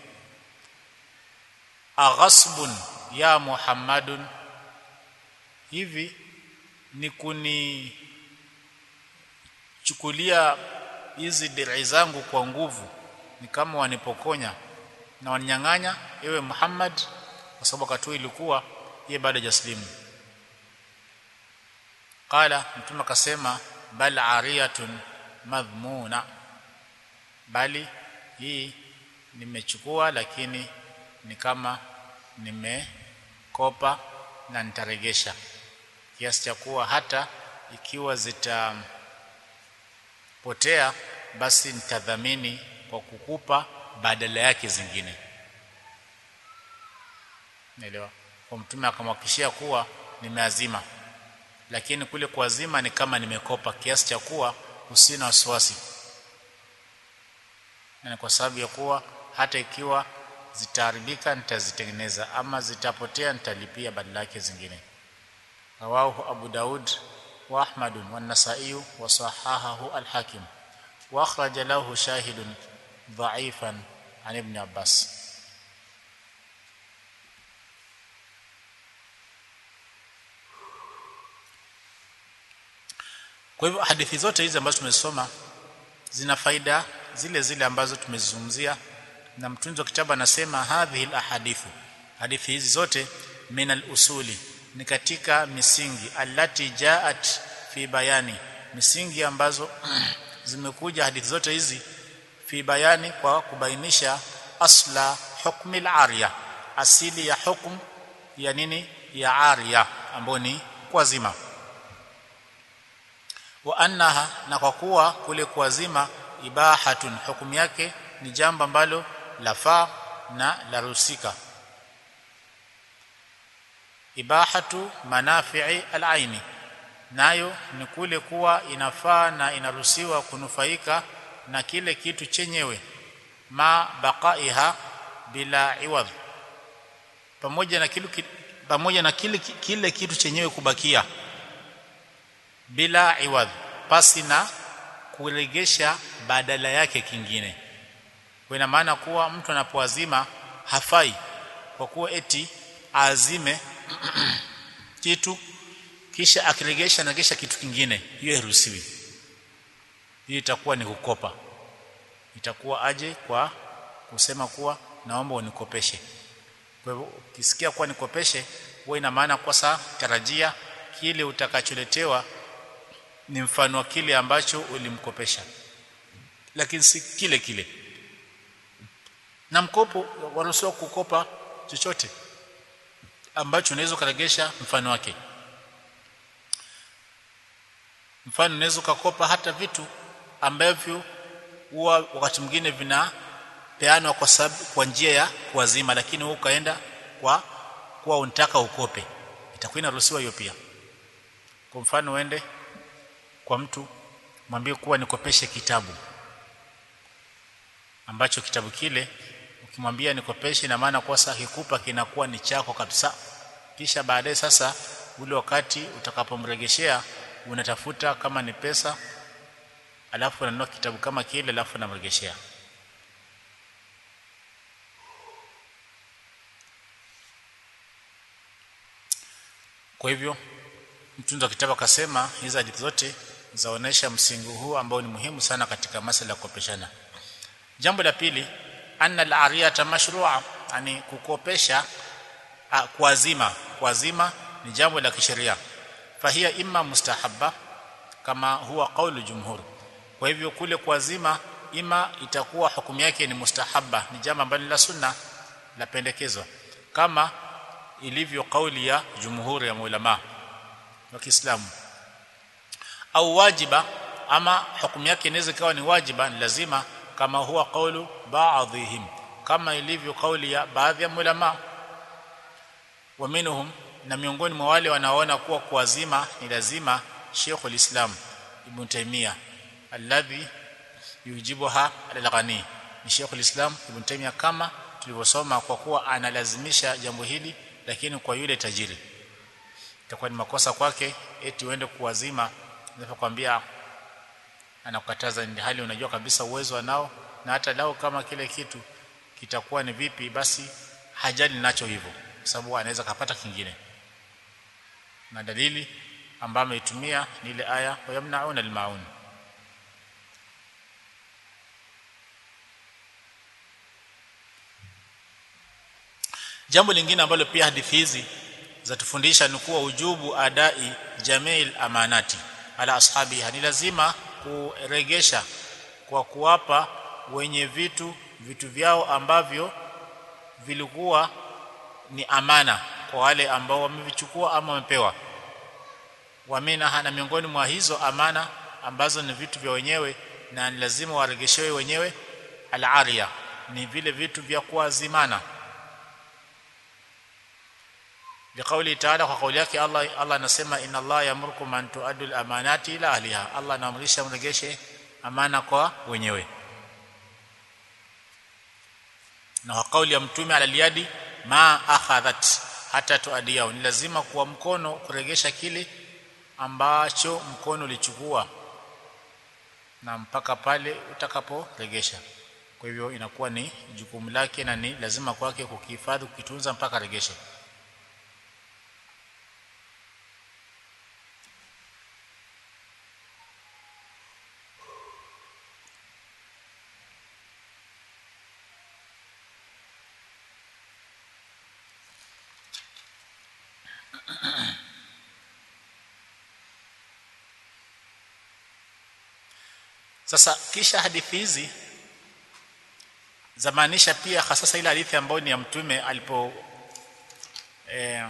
aghasbun ya Muhammadun hivi ni kuni chukulia hizi dirai zangu kwa nguvu ni kama wanipokonya na waninyang'anya ewe Muhammad kwa sababu wakati ilikuwa yeye bado hajaslimu qala mtume akasema bal ariyatun madhmuna bali hii nimechukua lakini ni kama nimekopa na nitaregesha kiasi cha kuwa hata ikiwa zitapotea basi nitadhamini kwa kukupa badala yake zingine naelewa kwa mtume akamhakikishia kuwa nimeazima lakini kule kuazima ni kama nimekopa kiasi cha kuwa usina wasiwasi na kwa sababu ya kuwa hata ikiwa zitaharibika nitazitengeneza ama zitapotea nitalipia badala yake zingine rawahu abu daud wa ahmad wa an-nasa'i wa sahahahu al-hakim wa akhraja lahu shahidun dha'ifan an ibn abbas kwa hivyo hadithi zote hizi ambazo tumesoma zina faida zile zile ambazo tumezungumzia na mtunzi wa kitabu anasema hadhihi alahadithu hadithi hizi zote min alusuli ni katika misingi allati jaat fi bayani misingi ambazo zimekuja hadithi zote hizi fi bayani kwa kubainisha asla hukmi al-ariya asili ya hukum ya nini ya ariya ambayo ni kuazima wa annaha na kwa kuwa kule kuazima ibahatun hukumu yake ni jambo ambalo lafaa na larusika ibahatu manafi'i al-aini nayo ni kule kuwa inafaa na inaruhusiwa kunufaika na kile kitu chenyewe ma baqaiha bila iwadh pamoja na kile pamoja na kile kile kitu chenyewe kubakia bila iwadh pasi na kuregesha badala yake kingine kwa ina maana kuwa mtu anapoazima hafai kwa kuwa eti azime kitu kisha akiregesha na kisha kitu kingine hiyo hairuhusiwi hiyo itakuwa ni kukopa itakuwa aje kwa kusema kuwa naomba unikopeshe kwa hivyo ukisikia kuwa nikopeshe huwa ina maana kwa saa tarajia kile utakacholetewa ni mfano wa kile ambacho ulimkopesha lakini si kile kile na mkopo waruhusiwa kukopa chochote ambacho unaweza kuregesha mfano wake mfano unaweza kukopa hata vitu ambavyo huwa wakati mwingine vinapeanwa kwa sababu kwa njia ya kuwazima lakini wewe ukaenda kwa kuwa unataka ukope itakuwa inaruhusiwa hiyo pia kwa mfano uende kwa mtu mwambie kuwa nikopeshe kitabu ambacho kitabu kile ukimwambia nikopeshe na maana kwa sasa kikupa kinakuwa ni chako kabisa kisha baadaye sasa ule wakati utakapomregeshea unatafuta kama ni pesa alafu unanunua kitabu kama kile alafu unamregeshea kwa hivyo mtunzi wa kitabu akasema hizi hadithi zote zaonesha msingi huu ambao ni muhimu sana katika masala ya kukopeshana jambo la pili anna al-ariyata mashru'a yani kukopesha kuazima kuazima ni jambo la kisheria fahia imma mustahabba kama huwa qaulu jumhur kwa hivyo kule kuazima ima itakuwa hukumu yake ni mustahabba ni jambo ambalo la sunna la pendekezwa kama ilivyo kauli ya jumhuri ya maulama wa Kiislamu au wajiba ama hukumu yake inaweza kawa ni wajiba ni lazima kama huwa kaulu baadhihim kama ilivyo kauli ya baadhi ya ulama wa minhum na miongoni mwa wale wanaoona kuwa kuazima ni lazima Sheikh al-Islam Ibn Taymiyyah alladhi yujibuha al-Ghani ni Sheikh al-Islam Ibn Taymiyyah kama tulivyosoma kwa kuwa analazimisha jambo hili lakini kwa yule tajiri itakuwa ni makosa kwake eti uende kuwazima ninapokuambia anakukataza ni hali unajua kabisa uwezo anao na hata lao kama kile kitu kitakuwa ni vipi basi hajali nacho hivyo kwa sababu anaweza kapata kingine na dalili ambayo ameitumia ni ile aya wayamnauna almaun jambo lingine ambalo pia hadithi hizi zatufundisha ni kuwa ujubu adai jamil amanati ala ashabi ni lazima kuregesha kwa kuwapa wenye vitu vitu vyao ambavyo vilikuwa ni amana kwa wale ambao wamevichukua ama wamepewa wamina na miongoni mwa hizo amana ambazo ni vitu vya wenyewe na ni lazima waregeshewe wenyewe al-ariya ni vile vitu vya kuazimana liqauli ta'ala kwa kauli yake Allah Allah anasema inna Allah yamurkum an tu'addu al-amanati ila ahliha Allah anaamrisha mregeshe amana kwa wenyewe na kwa kauli ya mtume alaliadi ma akhadhat hata tuadiao ni lazima kuwa mkono kuregesha kile ambacho mkono ulichukua na mpaka pale utakaporegesha kwa hivyo inakuwa ni jukumu lake na ni lazima kwake kukihifadhi kukitunza mpaka regeshe Sasa kisha hadithi hizi zamaanisha pia hasa ile hadithi ambayo ni ya mtume alipo eh,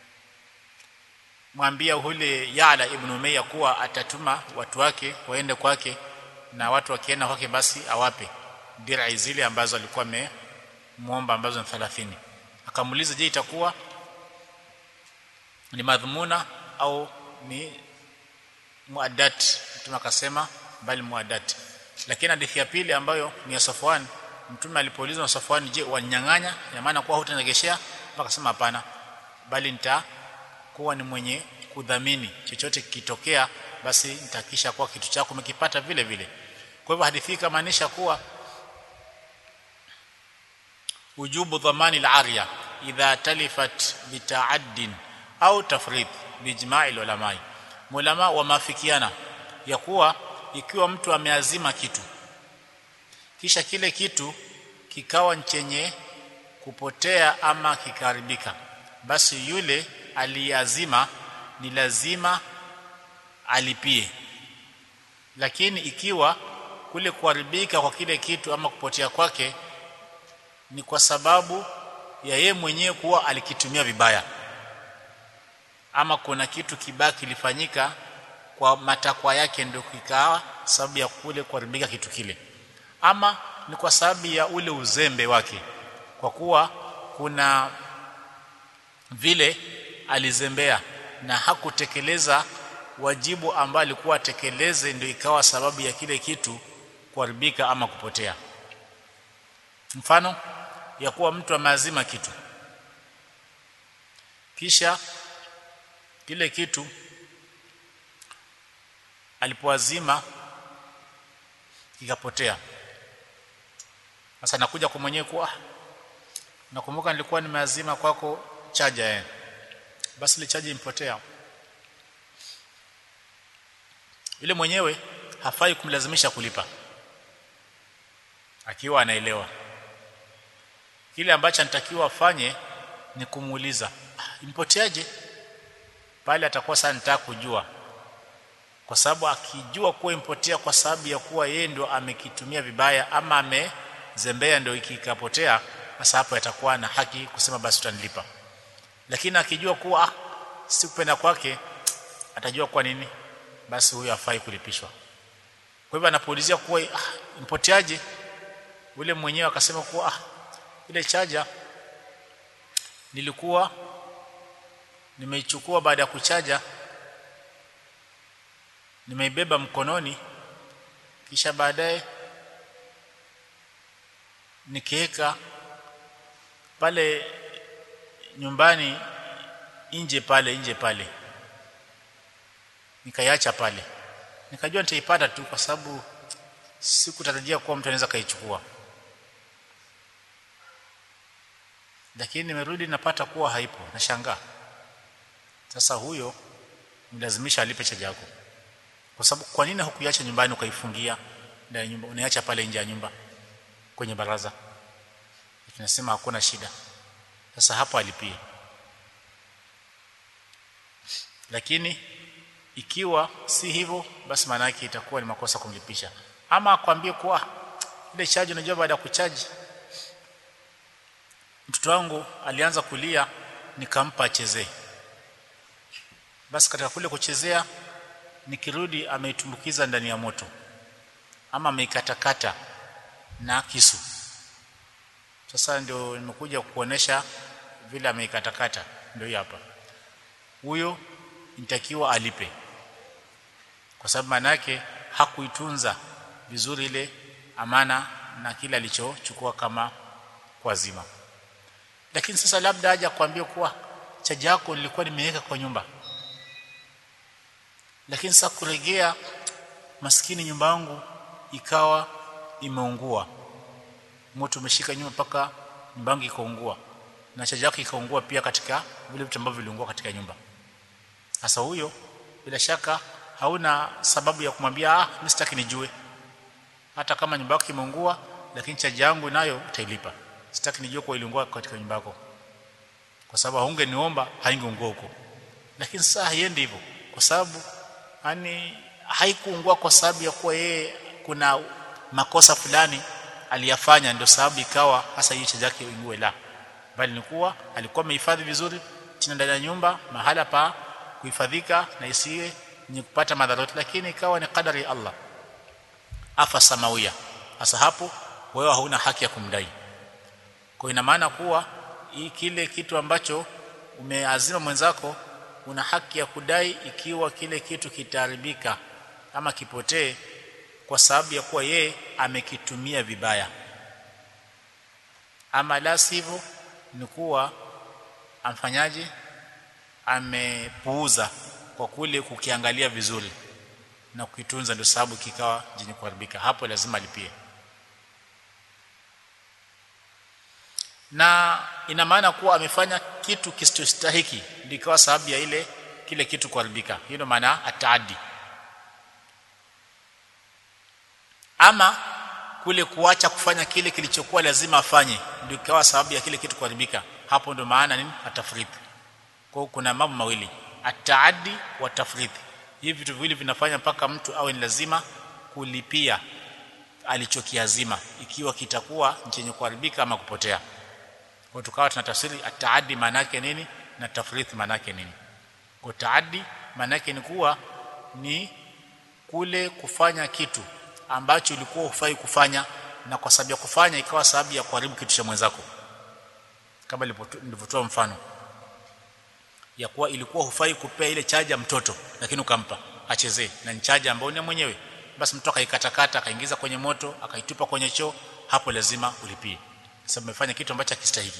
mwambia ule Yala ibn Umayya kuwa atatuma watu wake waende kwake na watu wakienda kwake basi awape dir'i zile ambazo alikuwa amemuomba ambazo ni 30 akamuuliza je itakuwa ni madhumuna au ni muaddat mtume akasema bali muaddat lakini hadithi ya pili ambayo ni ya Safwan mtume alipoulizwa na Safwan je wanyang'anya ya maana kuwa hutanegeshea akasema hapana bali nitakuwa ni mwenye kudhamini chochote kikitokea basi nitakisha kuwa kitu chako umekipata vile vile kwa hivyo hadithi hii kamaanisha kuwa ujubu dhamani al-arya idha talifat bita'addin au tafrid bijma'i ulamai mulama wamafikiana ya kuwa ikiwa mtu ameazima kitu kisha kile kitu kikawa chenye kupotea ama kikaharibika basi yule aliazima ni lazima alipie lakini ikiwa kule kuharibika kwa kile kitu ama kupotea kwake ni kwa sababu ya yeye mwenyewe kuwa alikitumia vibaya ama kuna kitu kibaya kilifanyika kwa matakwa yake ndio kikawa sababu ya kule kuharibika kitu kile ama ni kwa sababu ya ule uzembe wake kwa kuwa kuna vile alizembea na hakutekeleza wajibu ambao alikuwa atekeleze ndio ikawa sababu ya kile kitu kuharibika ama kupotea mfano ya kuwa mtu ameazima kitu kisha kile kitu alipoazima kikapotea sasa nakuja kwa mwenyewe kuwa nakumbuka nilikuwa nimeazima kwako chaja eh basi ile chaja impotea yule mwenyewe hafai kumlazimisha kulipa akiwa anaelewa kile ambacho anatakiwa afanye ni kumuuliza impoteaje pale atakuwa sana nitaka kujua kwa sababu akijua kuwa impotea kwa sababu ya kuwa yeye ndio amekitumia vibaya ama amezembea ndio ikikapotea sasa hapo atakuwa na haki kusema basi utanilipa lakini akijua kuwa ah, si kupenda kwake atajua kwa nini basi huyo afai kulipishwa kwa hivyo anapoulizia kuwa ah, impoteaje ule mwenyewe akasema kuwa ah, ile chaja nilikuwa nimeichukua baada ya kuchaja nimeibeba mkononi kisha baadaye nikiweka pale nyumbani nje pale nje pale nikaiacha pale nikajua nitaipata tu kwa sababu sikutarajia kuwa mtu anaweza kaichukua lakini nimerudi napata kuwa haipo nashangaa sasa huyo mlazimisha alipe chaja yako kwa sababu kwa nini hukuiacha nyumbani ukaifungia ndani ya nyumba unaiacha pale nje ya nyumba kwenye baraza tunasema hakuna shida sasa hapo alipie lakini ikiwa si hivyo basi maana yake itakuwa ni makosa kumlipisha ama akwambie kuwa ile chaji unajua baada ya kuchaji mtoto wangu alianza kulia nikampa achezee basi katika kule kuchezea nikirudi ameitumbukiza ndani ya moto ama ameikatakata na kisu sasa ndio nimekuja kuonesha vile ameikatakata ndio hapa huyo nitakiwa alipe kwa sababu maana yake hakuitunza vizuri ile amana na kile alichochukua kama kwa zima lakini sasa labda aje kuambia kuwa chaji yako nilikuwa nimeweka kwa nyumba lakini sasa kuregea maskini nyumba yangu ikawa imeungua moto umeshika nyumba mpaka nyumba yangu ikaungua na chaji yako ikaungua pia katika vile vitu ambavyo viliungua katika nyumba sasa huyo bila shaka hauna sababu ya kumwambia ah mimi sitaki nijue hata kama nyumba yako imeungua lakini chaji yangu nayo utailipa sitaki nijue kwa iliungua katika nyumba yako kwa sababu haungeniomba haingeungua huko lakini sasa haiendi hivyo kwa sababu yani haikuungua kwa sababu ya kuwa yeye kuna makosa fulani aliyafanya ndio sababu ikawa hasa hiyo chaji yake ingue la bali ni kuwa alikuwa amehifadhi vizuri chini ndani ya nyumba mahala pa kuhifadhika na isiwe ni kupata madhara lakini ikawa ni kadari ya Allah afa samawia hasa hapo wewe hauna haki ya kumdai kwa ina maana kuwa hii kile kitu ambacho umeazima mwenzako una haki ya kudai ikiwa kile kitu kitaharibika ama kipotee kwa sababu ya kuwa yeye amekitumia vibaya ama la sivyo ni kuwa amfanyaje amepuuza kwa kule kukiangalia vizuri na kukitunza ndio sababu kikawa jenye kuharibika hapo lazima lipie na ina maana kuwa amefanya kitu kisichostahiki ndio ikawa sababu ya ile kile kitu kuharibika hiyo ndio maana ataadi ama kule kuacha kufanya kile kilichokuwa lazima afanye ndio ikawa sababu ya kile kitu kuharibika hapo ndio maana nini atafriti kwa hiyo kuna mambo mawili ataaddi wa tafriti hivi vitu viwili vinafanya mpaka mtu awe ni lazima kulipia alichokiazima ikiwa kitakuwa chenye kuharibika ama kupotea kwa tukawa tunatafsiri ataaddi maana yake nini na tafriti maana yake nini kwa taaddi maana yake ni kuwa ni kule kufanya kitu ambacho ulikuwa hufai kufanya na kwa sababu ya kufanya ikawa sababu ya kuharibu kitu cha mwenzako kama nilivyotoa mfano ya kuwa ilikuwa hufai kupea ile chaja mtoto lakini ukampa achezee na ni chaja ambayo ni mwenyewe basi mtu akaikatakata akaingiza kwenye moto akaitupa kwenye choo hapo lazima ulipie sababu umefanya kitu ambacho hakistahili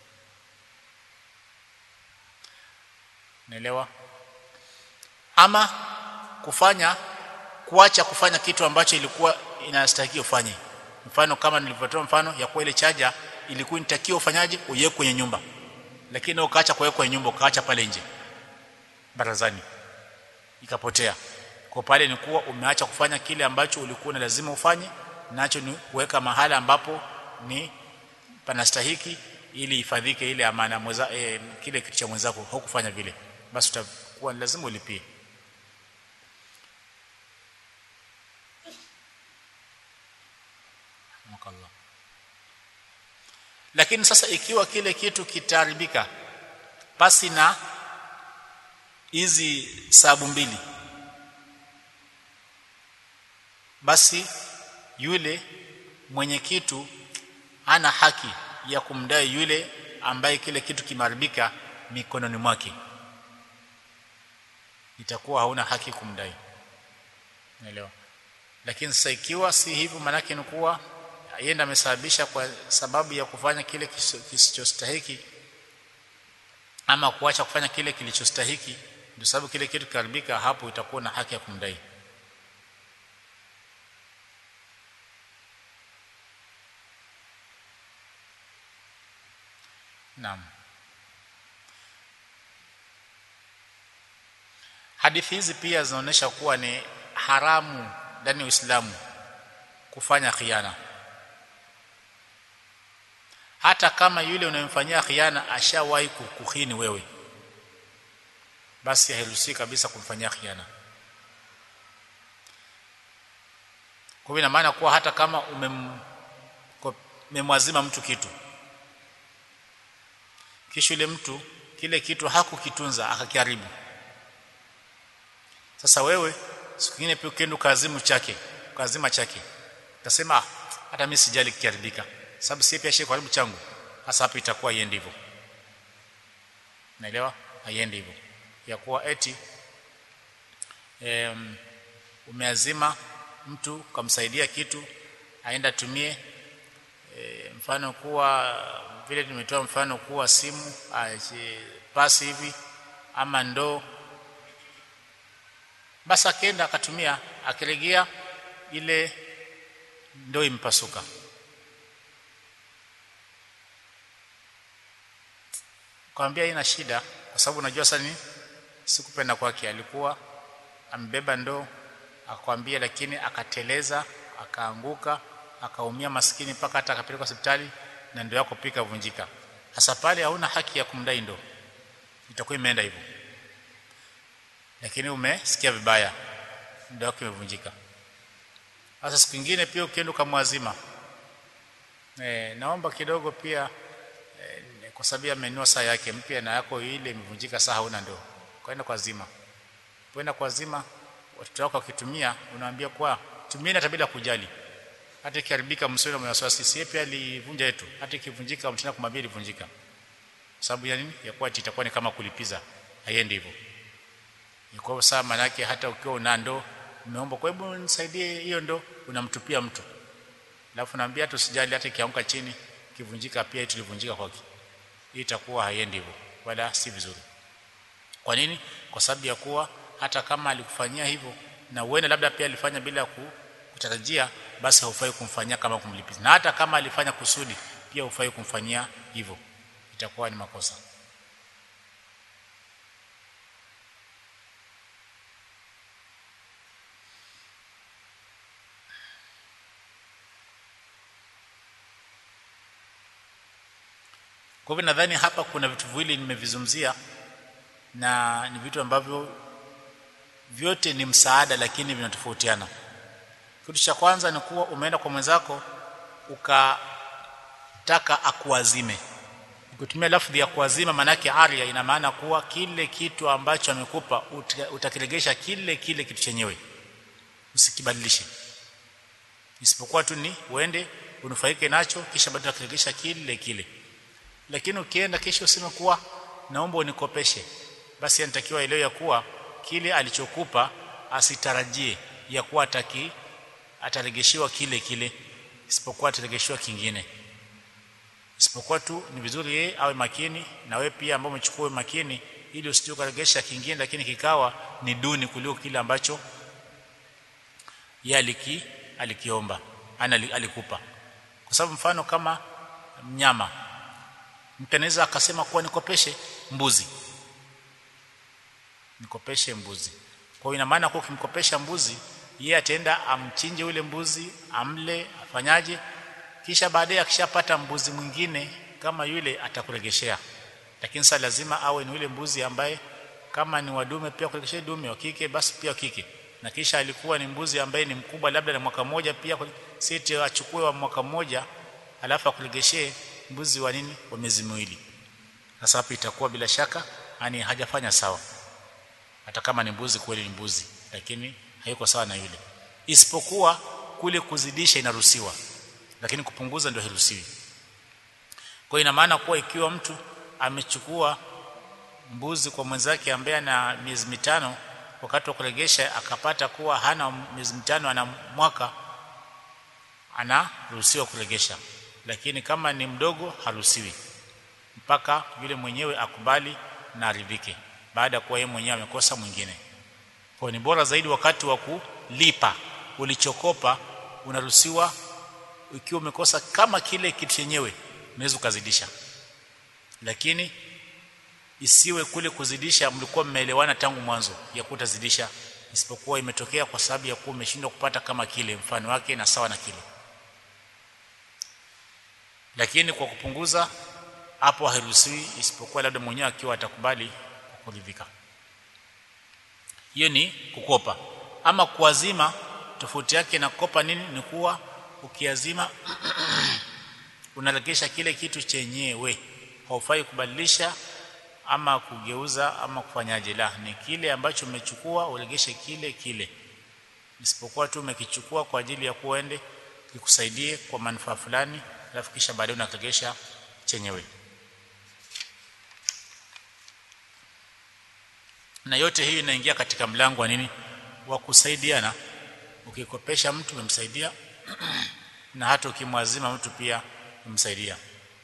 naelewa ama kufanya kuacha kufanya kitu ambacho ilikuwa inastahili ufanye mfano kama nilivyotoa mfano ya kuwa ile chaja ilikuwa inatakiwa ufanyaje uiweke kwenye nyumba lakini ukaacha kuweka kwenye nyumba ukaacha pale nje barazani ikapotea kwa pale ni kuwa umeacha kufanya kile ambacho ulikuwa na lazima ufanye nacho ni kuweka mahala ambapo ni panastahiki ili ifadhike ile amana mweza, e, kile kitu cha mwenzako hukufanya vile basi utakuwa lazima ulipie Makallah. lakini sasa ikiwa kile kitu kitaharibika pasi na hizi sababu mbili basi yule mwenye kitu ana haki ya kumdai yule ambaye kile kitu kimeharibika mikononi mwake itakuwa hauna haki kumdai naelewa lakini sasa ikiwa si hivyo manake ni kuwa yeye amesababisha kwa sababu ya kufanya kile kisichostahiki ama kuacha kufanya kile kilichostahiki ndio sababu kile kitu kiharibika hapo itakuwa na haki ya kumdai Naam. Hadithi hizi pia zinaonyesha kuwa ni haramu ndani ya Uislamu kufanya khiana. Hata kama yule unayemfanyia khiana ashawahi kukuhini wewe. Basi hairuhusi kabisa kumfanyia khiana. Kwa ina maana kuwa hata kama umem umemwazima mtu kitu kisha yule mtu kile kitu hakukitunza akakiharibu sasa wewe siku nyingine pia ukienda kazimu chake kazima chake utasema hata mimi sijali kiharibika sababu si pia shi karibu changu sasa hapo itakuwa iende hivyo naelewa haiende hivyo ya kuwa eti um, umeazima mtu kumsaidia kitu aenda tumie e, mfano kuwa vile tumetoa mfano kuwa simu pasi hivi ama ndoo basi akaenda akatumia akiregea ile ndoo impasuka kwambia ina shida kwa sababu unajua sasa ni sikupenda kwake alikuwa ambeba ndoo akwambia lakini akateleza akaanguka akaumia maskini mpaka hata akapelekwa hospitali na ndio yako pika vunjika hasa pale hauna haki ya kumdai ndo itakuwa imeenda hivyo lakini umesikia vibaya ndio yako imevunjika sasa siku nyingine pia ukienda kumwazima eh naomba kidogo pia e, kwa sababu amenunua saa yake mpya na yako ile imevunjika saa hauna ndo kwenda kwa zima kwenda kwa zima watoto wako wakitumia unawaambia kwa tumieni hata bila kujali hata ikiharibika msio na wasiwasi sisi pia alivunja yetu hata ikivunjika mtana kumwambia ilivunjika sababu ya nini ya kuwa itakuwa ni kama kulipiza haiendi hivyo kwa sawa maana yake hata ukiwa una ndoo umeomba kwa hebu nisaidie hiyo ndoo unamtupia mtu alafu naambia tusijali hata ikianguka chini kivunjika pia tulivunjika kwake hii itakuwa haiendi hivyo wala si vizuri kwa nini kwa sababu ya kuwa hata kama alikufanyia hivyo na uende labda pia alifanya bila ku kutarajia basi haufai kumfanyia kama kumlipiza na hata kama alifanya kusudi pia hufai kumfanyia hivyo itakuwa ni makosa kwa hivyo nadhani hapa kuna vitu viwili nimevizungumzia na ni vitu ambavyo vyote ni msaada lakini vinatofautiana kitu cha kwanza ni kuwa umeenda kwa mwenzako ukataka akuazime ukitumia lafdhi ya kuazima manake aria ina maana kuwa kile kitu ambacho amekupa utakiregesha kile kile kitu chenyewe usikibadilishe isipokuwa tu ni uende unufaike nacho kisha baadaye utakiregesha kile kile lakini ukienda kisha useme kuwa naomba unikopeshe basi anatakiwa elewe ya kuwa kile alichokupa asitarajie ya kuwa ataki ataregeshiwa kile kile isipokuwa ataregeshiwa kingine isipokuwa tu ni vizuri yeye awe makini na wewe pia ambao umechukua makini ili usije ukaregesha kingine lakini kikawa ni duni kuliko kile ambacho yeye aliki alikiomba ana alikupa kwa sababu mfano kama mnyama mtu anaweza akasema kuwa nikopeshe mbuzi nikopeshe mbuzi kwa ina maana kwa ukimkopesha mbuzi yeye ataenda amchinje yule mbuzi amle afanyaje kisha baadaye akishapata mbuzi mwingine kama yule atakuregeshea lakini sasa lazima awe ni yule mbuzi ambaye kama ni wadume pia kuregeshea dume wa kike basi pia kike na kisha alikuwa ni mbuzi ambaye ni mkubwa labda na mwaka mmoja pia siti achukue wa mwaka mmoja alafu akuregeshee mbuzi wa nini wa miezi miwili sasa hapo itakuwa bila shaka yani hajafanya sawa hata kama ni mbuzi kweli ni mbuzi lakini hayuko sawa na yule isipokuwa kule kuzidisha inaruhusiwa lakini kupunguza ndio haruhusiwi kwa ina maana kuwa ikiwa mtu amechukua mbuzi kwa mwenzake ambaye ana miezi mitano wakati wa kuregesha akapata kuwa hana miezi mitano ana mwaka anaruhusiwa kuregesha lakini kama ni mdogo haruhusiwi mpaka yule mwenyewe akubali na aridhike baada ya kuwa yeye mwenyewe amekosa mwingine kwa ni bora zaidi wakati wa kulipa ulichokopa unaruhusiwa ikiwa umekosa kama kile kitu chenyewe unaweza ukazidisha lakini isiwe kule kuzidisha mlikuwa mmeelewana tangu mwanzo ya kutazidisha isipokuwa imetokea kwa sababu ya kuwa umeshindwa kupata kama kile mfano wake na sawa na kile lakini kwa kupunguza hapo hairuhusiwi isipokuwa labda mwenyewe akiwa atakubali kuridhika hiyo ni kukopa ama kuazima tofauti yake na kukopa nini ni kuwa ukiazima unaregesha kile kitu chenyewe haufai kubadilisha ama kugeuza ama kufanyaje la ni kile ambacho umechukua uregeshe kile kile isipokuwa tu umekichukua kwa ajili ya kuende kikusaidie kwa manufaa fulani alafu kisha baadaye unaregesha chenyewe na yote hii inaingia katika mlango wa nini wa kusaidiana ukikopesha mtu umemsaidia na hata ukimwazima mtu pia umemsaidia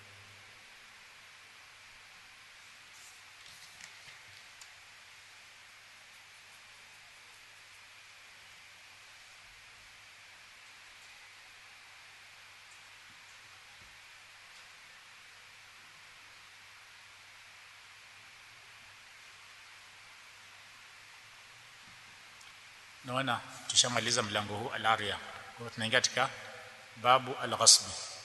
naona tushamaliza mlango huu al-aria kwa hiyo tunaingia katika babu al-ghasb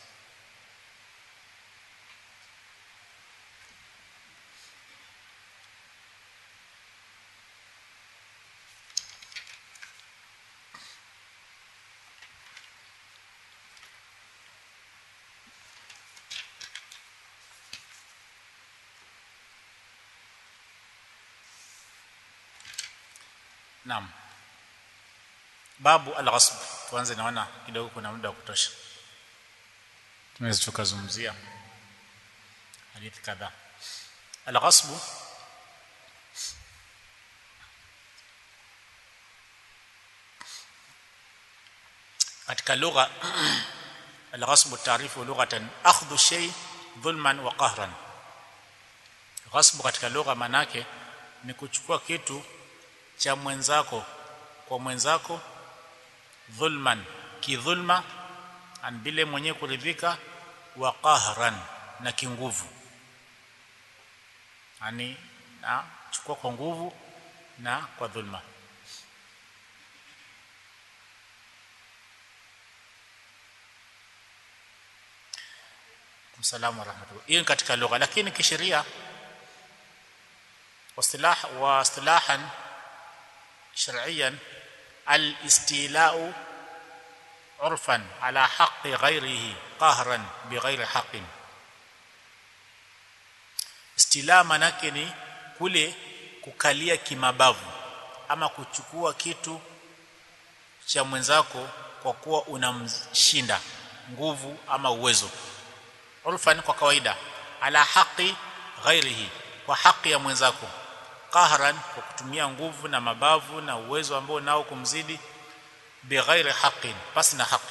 Naam. Babu al-ghasb. Tuanze naona kidogo kuna muda wa kutosha. Tunaweza tukazungumzia hadithi kadhaa. Al-ghasb katika lugha al-ghasb taarifu lughatan akhdhu shay dhulman wa qahran. Ghasb katika lugha manake ni kuchukua kitu cha mwenzako kwa mwenzako dhulman kidhulma an bila mwenyewe kuridhika wa qahran na kinguvu yani na chukua kwa nguvu na kwa dhulma Msalamu wa rahmatullah. Hiyo katika lugha lakini kisheria واصطلاح واصطلاحا شرعيا الاستيلاء عرفا على حق غيره قهرا بغير حق istila manake ni kule kukalia kimabavu ama kuchukua kitu cha mwenzako kwa kuwa unamshinda nguvu ama uwezo urfan kwa kawaida ala haqi ghairihi kwa haki ya mwenzako qahran kwa kutumia nguvu na mabavu na uwezo ambao nao kumzidi bighairi haqqin basi na haki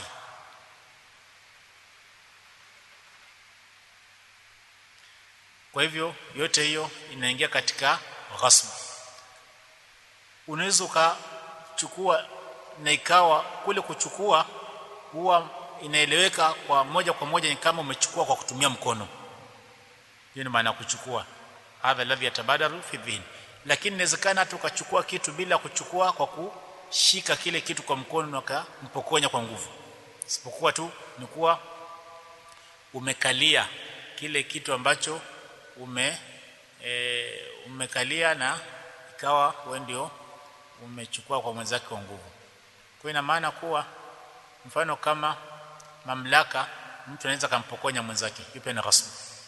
kwa hivyo yote hiyo inaingia katika ghasb unaweza ukachukua na ikawa kule kuchukua huwa inaeleweka kwa moja kwa moja ni kama umechukua kwa kutumia mkono hiyo ni maana ya kuchukua hadha alladhi yatabadaru fi dhihn lakini inawezekana hata ukachukua kitu bila kuchukua kwa kushika kile kitu kwa mkono na ukampokonya kwa nguvu isipokuwa tu ni kuwa umekalia kile kitu ambacho ume e, umekalia na ikawa wewe ndio umechukua kwa mwenzake kwa nguvu kwa ina maana kuwa mfano kama mamlaka mtu anaweza kumpokonya mwenzake yupe na ghasbu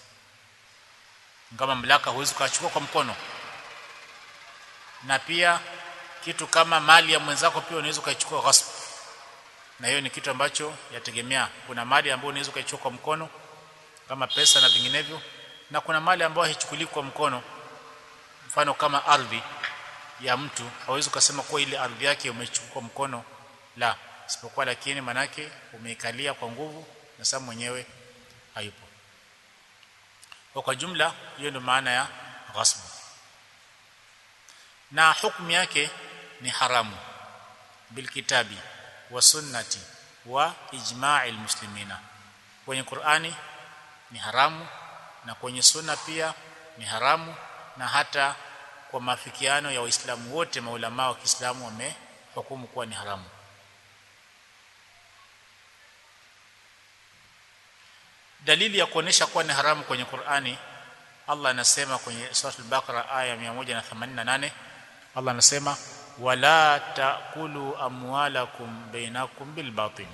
kama mamlaka huwezi kuchukua kwa mkono na pia kitu kama mali ya mwenzako pia unaweza kuichukua ghasbu na hiyo ni kitu ambacho yategemea kuna mali ambayo unaweza kuichukua kwa mkono kama pesa na vinginevyo na kuna mali ambayo haichukuliwi kwa mkono mfano kama ardhi ya mtu hawezi kusema kwa ile ardhi yake umechukua kwa mkono la isipokuwa lakini manake umeikalia kwa nguvu na sasa mwenyewe hayupo kwa kwa jumla hiyo ndio maana ya ghasb na hukumu yake ni haramu bilkitabi wa sunnati wa ijma'i almuslimina kwenye Qur'ani ni haramu na kwenye sunna pia ni haramu na hata kwa mafikiano ya waislamu wote maulama wa Kiislamu wamehukumu kuwa ni haramu dalili ya kuonesha kuwa ni haramu kwenye Qur'ani Allah anasema kwenye sura al-Baqara aya 188 Allah anasema wala taakulu amwalakum bainakum bil batil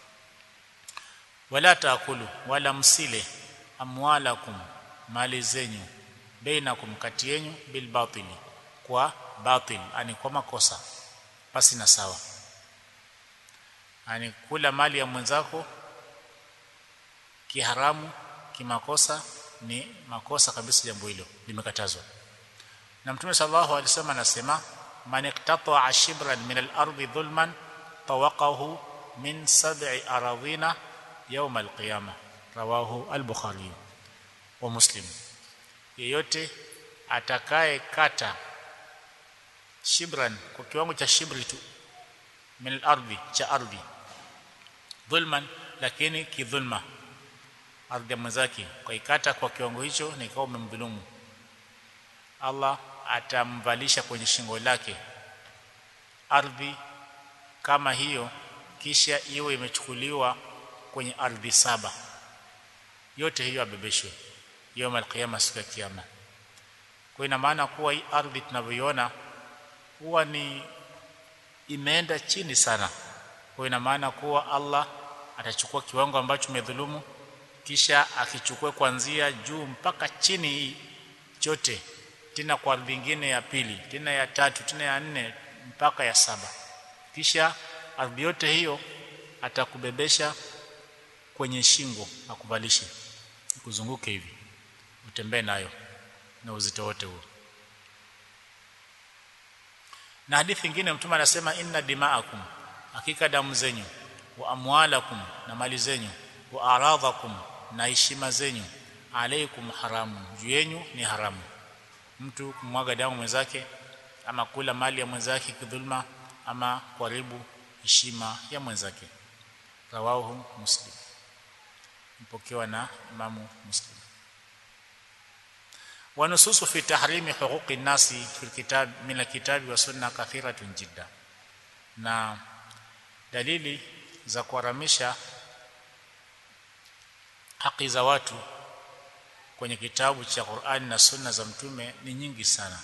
wala taakulu wala msile amwalakum mali zenyu bainakum kati yenu bil batili kwa batil ani kwa makosa basi na sawa ani kula mali ya mwenzako kiharamu kimakosa ni makosa kabisa jambo hilo limekatazwa na mtume sallallahu alaihi wasallam anasema man iqtata'a shibran min al-ardi dhulman tawaqahu min sab'i aradhina yawm al-qiyamah rawahu al-bukhari wa muslim yeyote atakaye kata shibran kwa kiwango cha shibri tu min al-ardi cha ardhi dhulman lakini kidhulma ardhi ya mwenzake kwa ikata kwa kiwango hicho na ikawa umemdhulumu Allah atamvalisha kwenye shingo lake ardhi kama hiyo kisha iwe imechukuliwa kwenye ardhi saba yote hiyo abebeshwe yawm alqiyama siku ya kiyama kwa ina maana kuwa hii ardhi tunavyoiona huwa ni imeenda chini sana kwa ina maana kuwa Allah atachukua kiwango ambacho umedhulumu kisha akichukue kuanzia juu mpaka chini chote tena kwa ardhi nyingine ya pili tena ya tatu tena ya nne mpaka ya saba kisha ardhi yote hiyo atakubebesha kwenye shingo akuvalishe kuzunguke hivi utembee nayo na uzito wote huo na hadithi nyingine mtume anasema inna dima'akum hakika damu zenyu wa amwalakum na mali zenyu wa aradhakum na heshima zenyu alaikum haramu juu yenu ni haramu mtu kumwaga damu mwenzake ama kula mali ya mwenzake kidhulma ama kuharibu heshima ya mwenzake rawahu muslim mpokewa na imamu muslim ونصوص في تحريم حقوق الناس في الكتاب من الكتاب والسنه كثيره جدا na dalili za kuharamisha haki za watu kwenye kitabu cha Qur'ani na Sunna za Mtume ni nyingi sana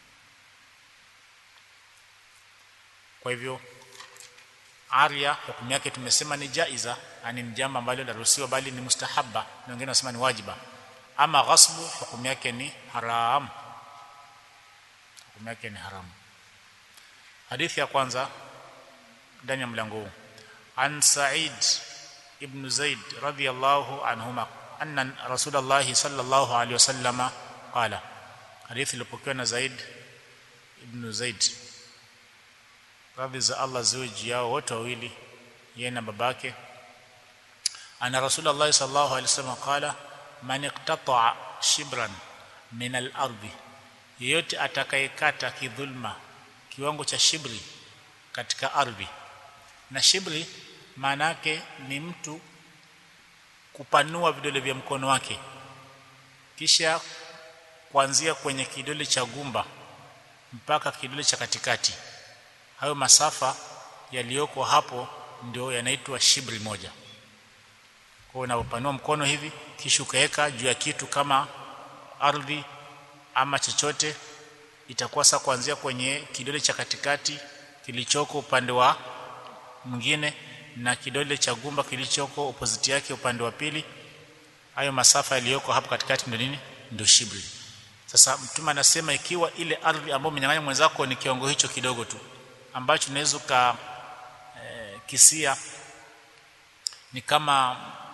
kwa hivyo aria hukumu yake tumesema ni jaiza yani ni jambo ambalo laruhusiwa bali ni mustahabba na wengine wanasema ni wajiba ama ghasbu hukumu yake ni haram hukumu yake ni haram hadithi ya kwanza ndani ya mlango huu an Sa'id ibn Zaid radiyallahu anhuma anna Rasulullah sallallahu alaihi wasallama qala hadithi iliyopokewa na Zaid ibn Zaid radhi za Allah ziwe juu yao wote wawili yeye na babake ana Rasulullah sallallahu alaihi wasallam qala man iqtata'a shibran min al-ardi yeyote atakayekata kidhulma kiwango cha shibri katika ardhi na shibri maana yake ni mtu kupanua vidole vya mkono wake kisha kuanzia kwenye kidole cha gumba mpaka kidole cha katikati hayo masafa yaliyoko hapo ndio yanaitwa shibri moja kwa unapopanua mkono hivi kisha ukaweka juu ya kitu kama ardhi ama chochote itakuwa sasa kuanzia kwenye kidole cha katikati kilichoko upande wa mwingine na kidole cha gumba kilichoko opposite yake upande wa pili hayo masafa yaliyoko hapo katikati ndio nini ndio shibri sasa mtume anasema ikiwa ile ardhi ambayo umenyang'anya mwenzako ni kiwango hicho kidogo tu ambacho unaweza ka e, kisia ni kama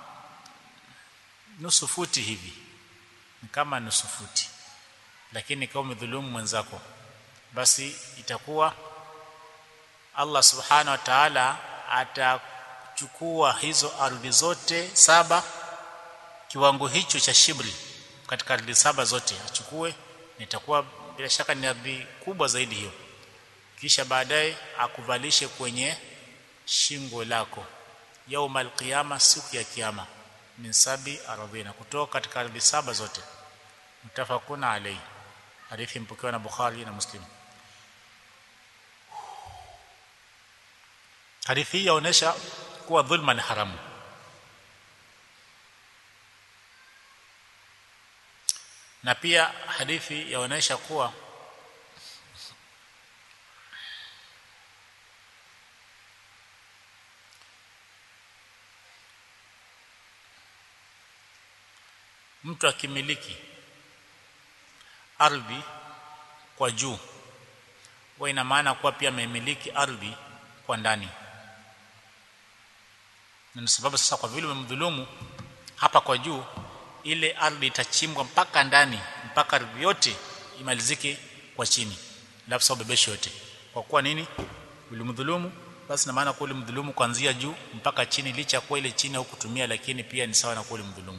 nusu futi hivi ni kama nusu futi lakini kama umedhulumu mwenzako basi itakuwa Allah subhanahu wa ta'ala atachukua hizo ardhi zote saba kiwango hicho cha shibri katika ardhi saba zote achukue nitakuwa bila shaka ni ardhi kubwa zaidi hiyo kisha baadaye akuvalishe kwenye shingo lako yaumal qiyama siku ya kiyama min sabi ardhina kutoka katika ardhi saba zote mtafakuna alayhi hadithi mpokewa na Bukhari na Muslim hadithi hii yaonesha kuwa dhulma ni haramu na pia hadithi yaonesha kuwa mtu akimiliki ardhi kwa juu huwa ina maana kuwa pia amemiliki ardhi kwa ndani na sababu sasa kwa vile umemdhulumu hapa kwa juu ile ardhi itachimbwa mpaka ndani mpaka ardhi yote imalizike kwa chini alafu sababu bebeshi yote kwa kuwa nini ulimdhulumu basi na maana kuwa ulimdhulumu kuanzia juu mpaka chini licha kwa ile chini au kutumia lakini pia ni sawa na kuwa ulimdhulumu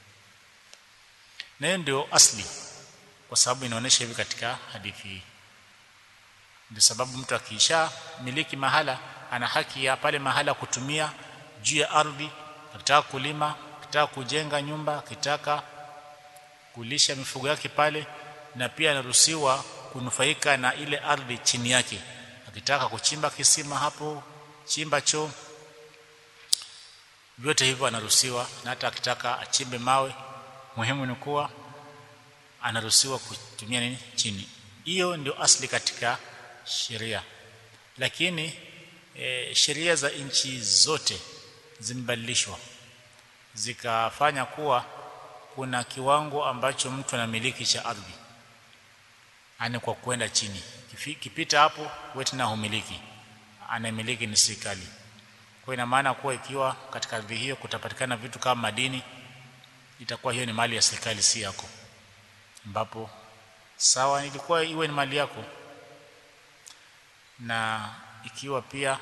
na hiyo ndio asli kwa sababu inaonyesha hivi katika hadithi hii ndio sababu mtu akiisha miliki mahala ana haki ya pale mahala kutumia juu ya ardhi akitaka kulima akitaka kujenga nyumba akitaka kulisha mifugo yake pale na pia anaruhusiwa kunufaika na ile ardhi chini yake akitaka kuchimba kisima hapo chimba choo vyote hivyo anaruhusiwa na hata akitaka achimbe mawe muhimu ni kuwa anaruhusiwa kutumia nini chini hiyo ndio asli katika sheria lakini e, sheria za nchi zote zimebadilishwa zikafanya kuwa kuna kiwango ambacho mtu anamiliki cha ardhi ani kwa kwenda chini kipita hapo wewe tena humiliki anamiliki ni serikali kwa ina maana kuwa ikiwa katika ardhi hiyo kutapatikana vitu kama madini itakuwa hiyo ni mali ya serikali si yako ambapo sawa ilikuwa iwe ni mali yako na ikiwa pia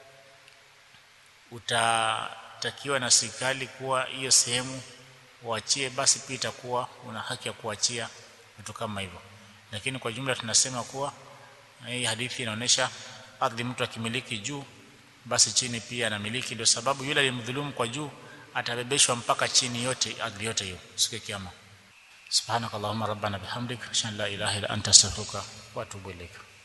utatakiwa na serikali kuwa hiyo sehemu uachie basi pia itakuwa una haki ya kuachia vitu kama hivyo lakini kwa jumla tunasema kuwa hii hadithi inaonyesha ardhi mtu akimiliki juu basi chini pia anamiliki ndio sababu yule aliyemdhulumu kwa juu atabebeshwa mpaka chini yote ardhi yote hiyo siku ya kiyama subhanakallahumma rabbana bihamdik ashhadu an la ilaha illa anta astaghfiruka wa atubu ilaik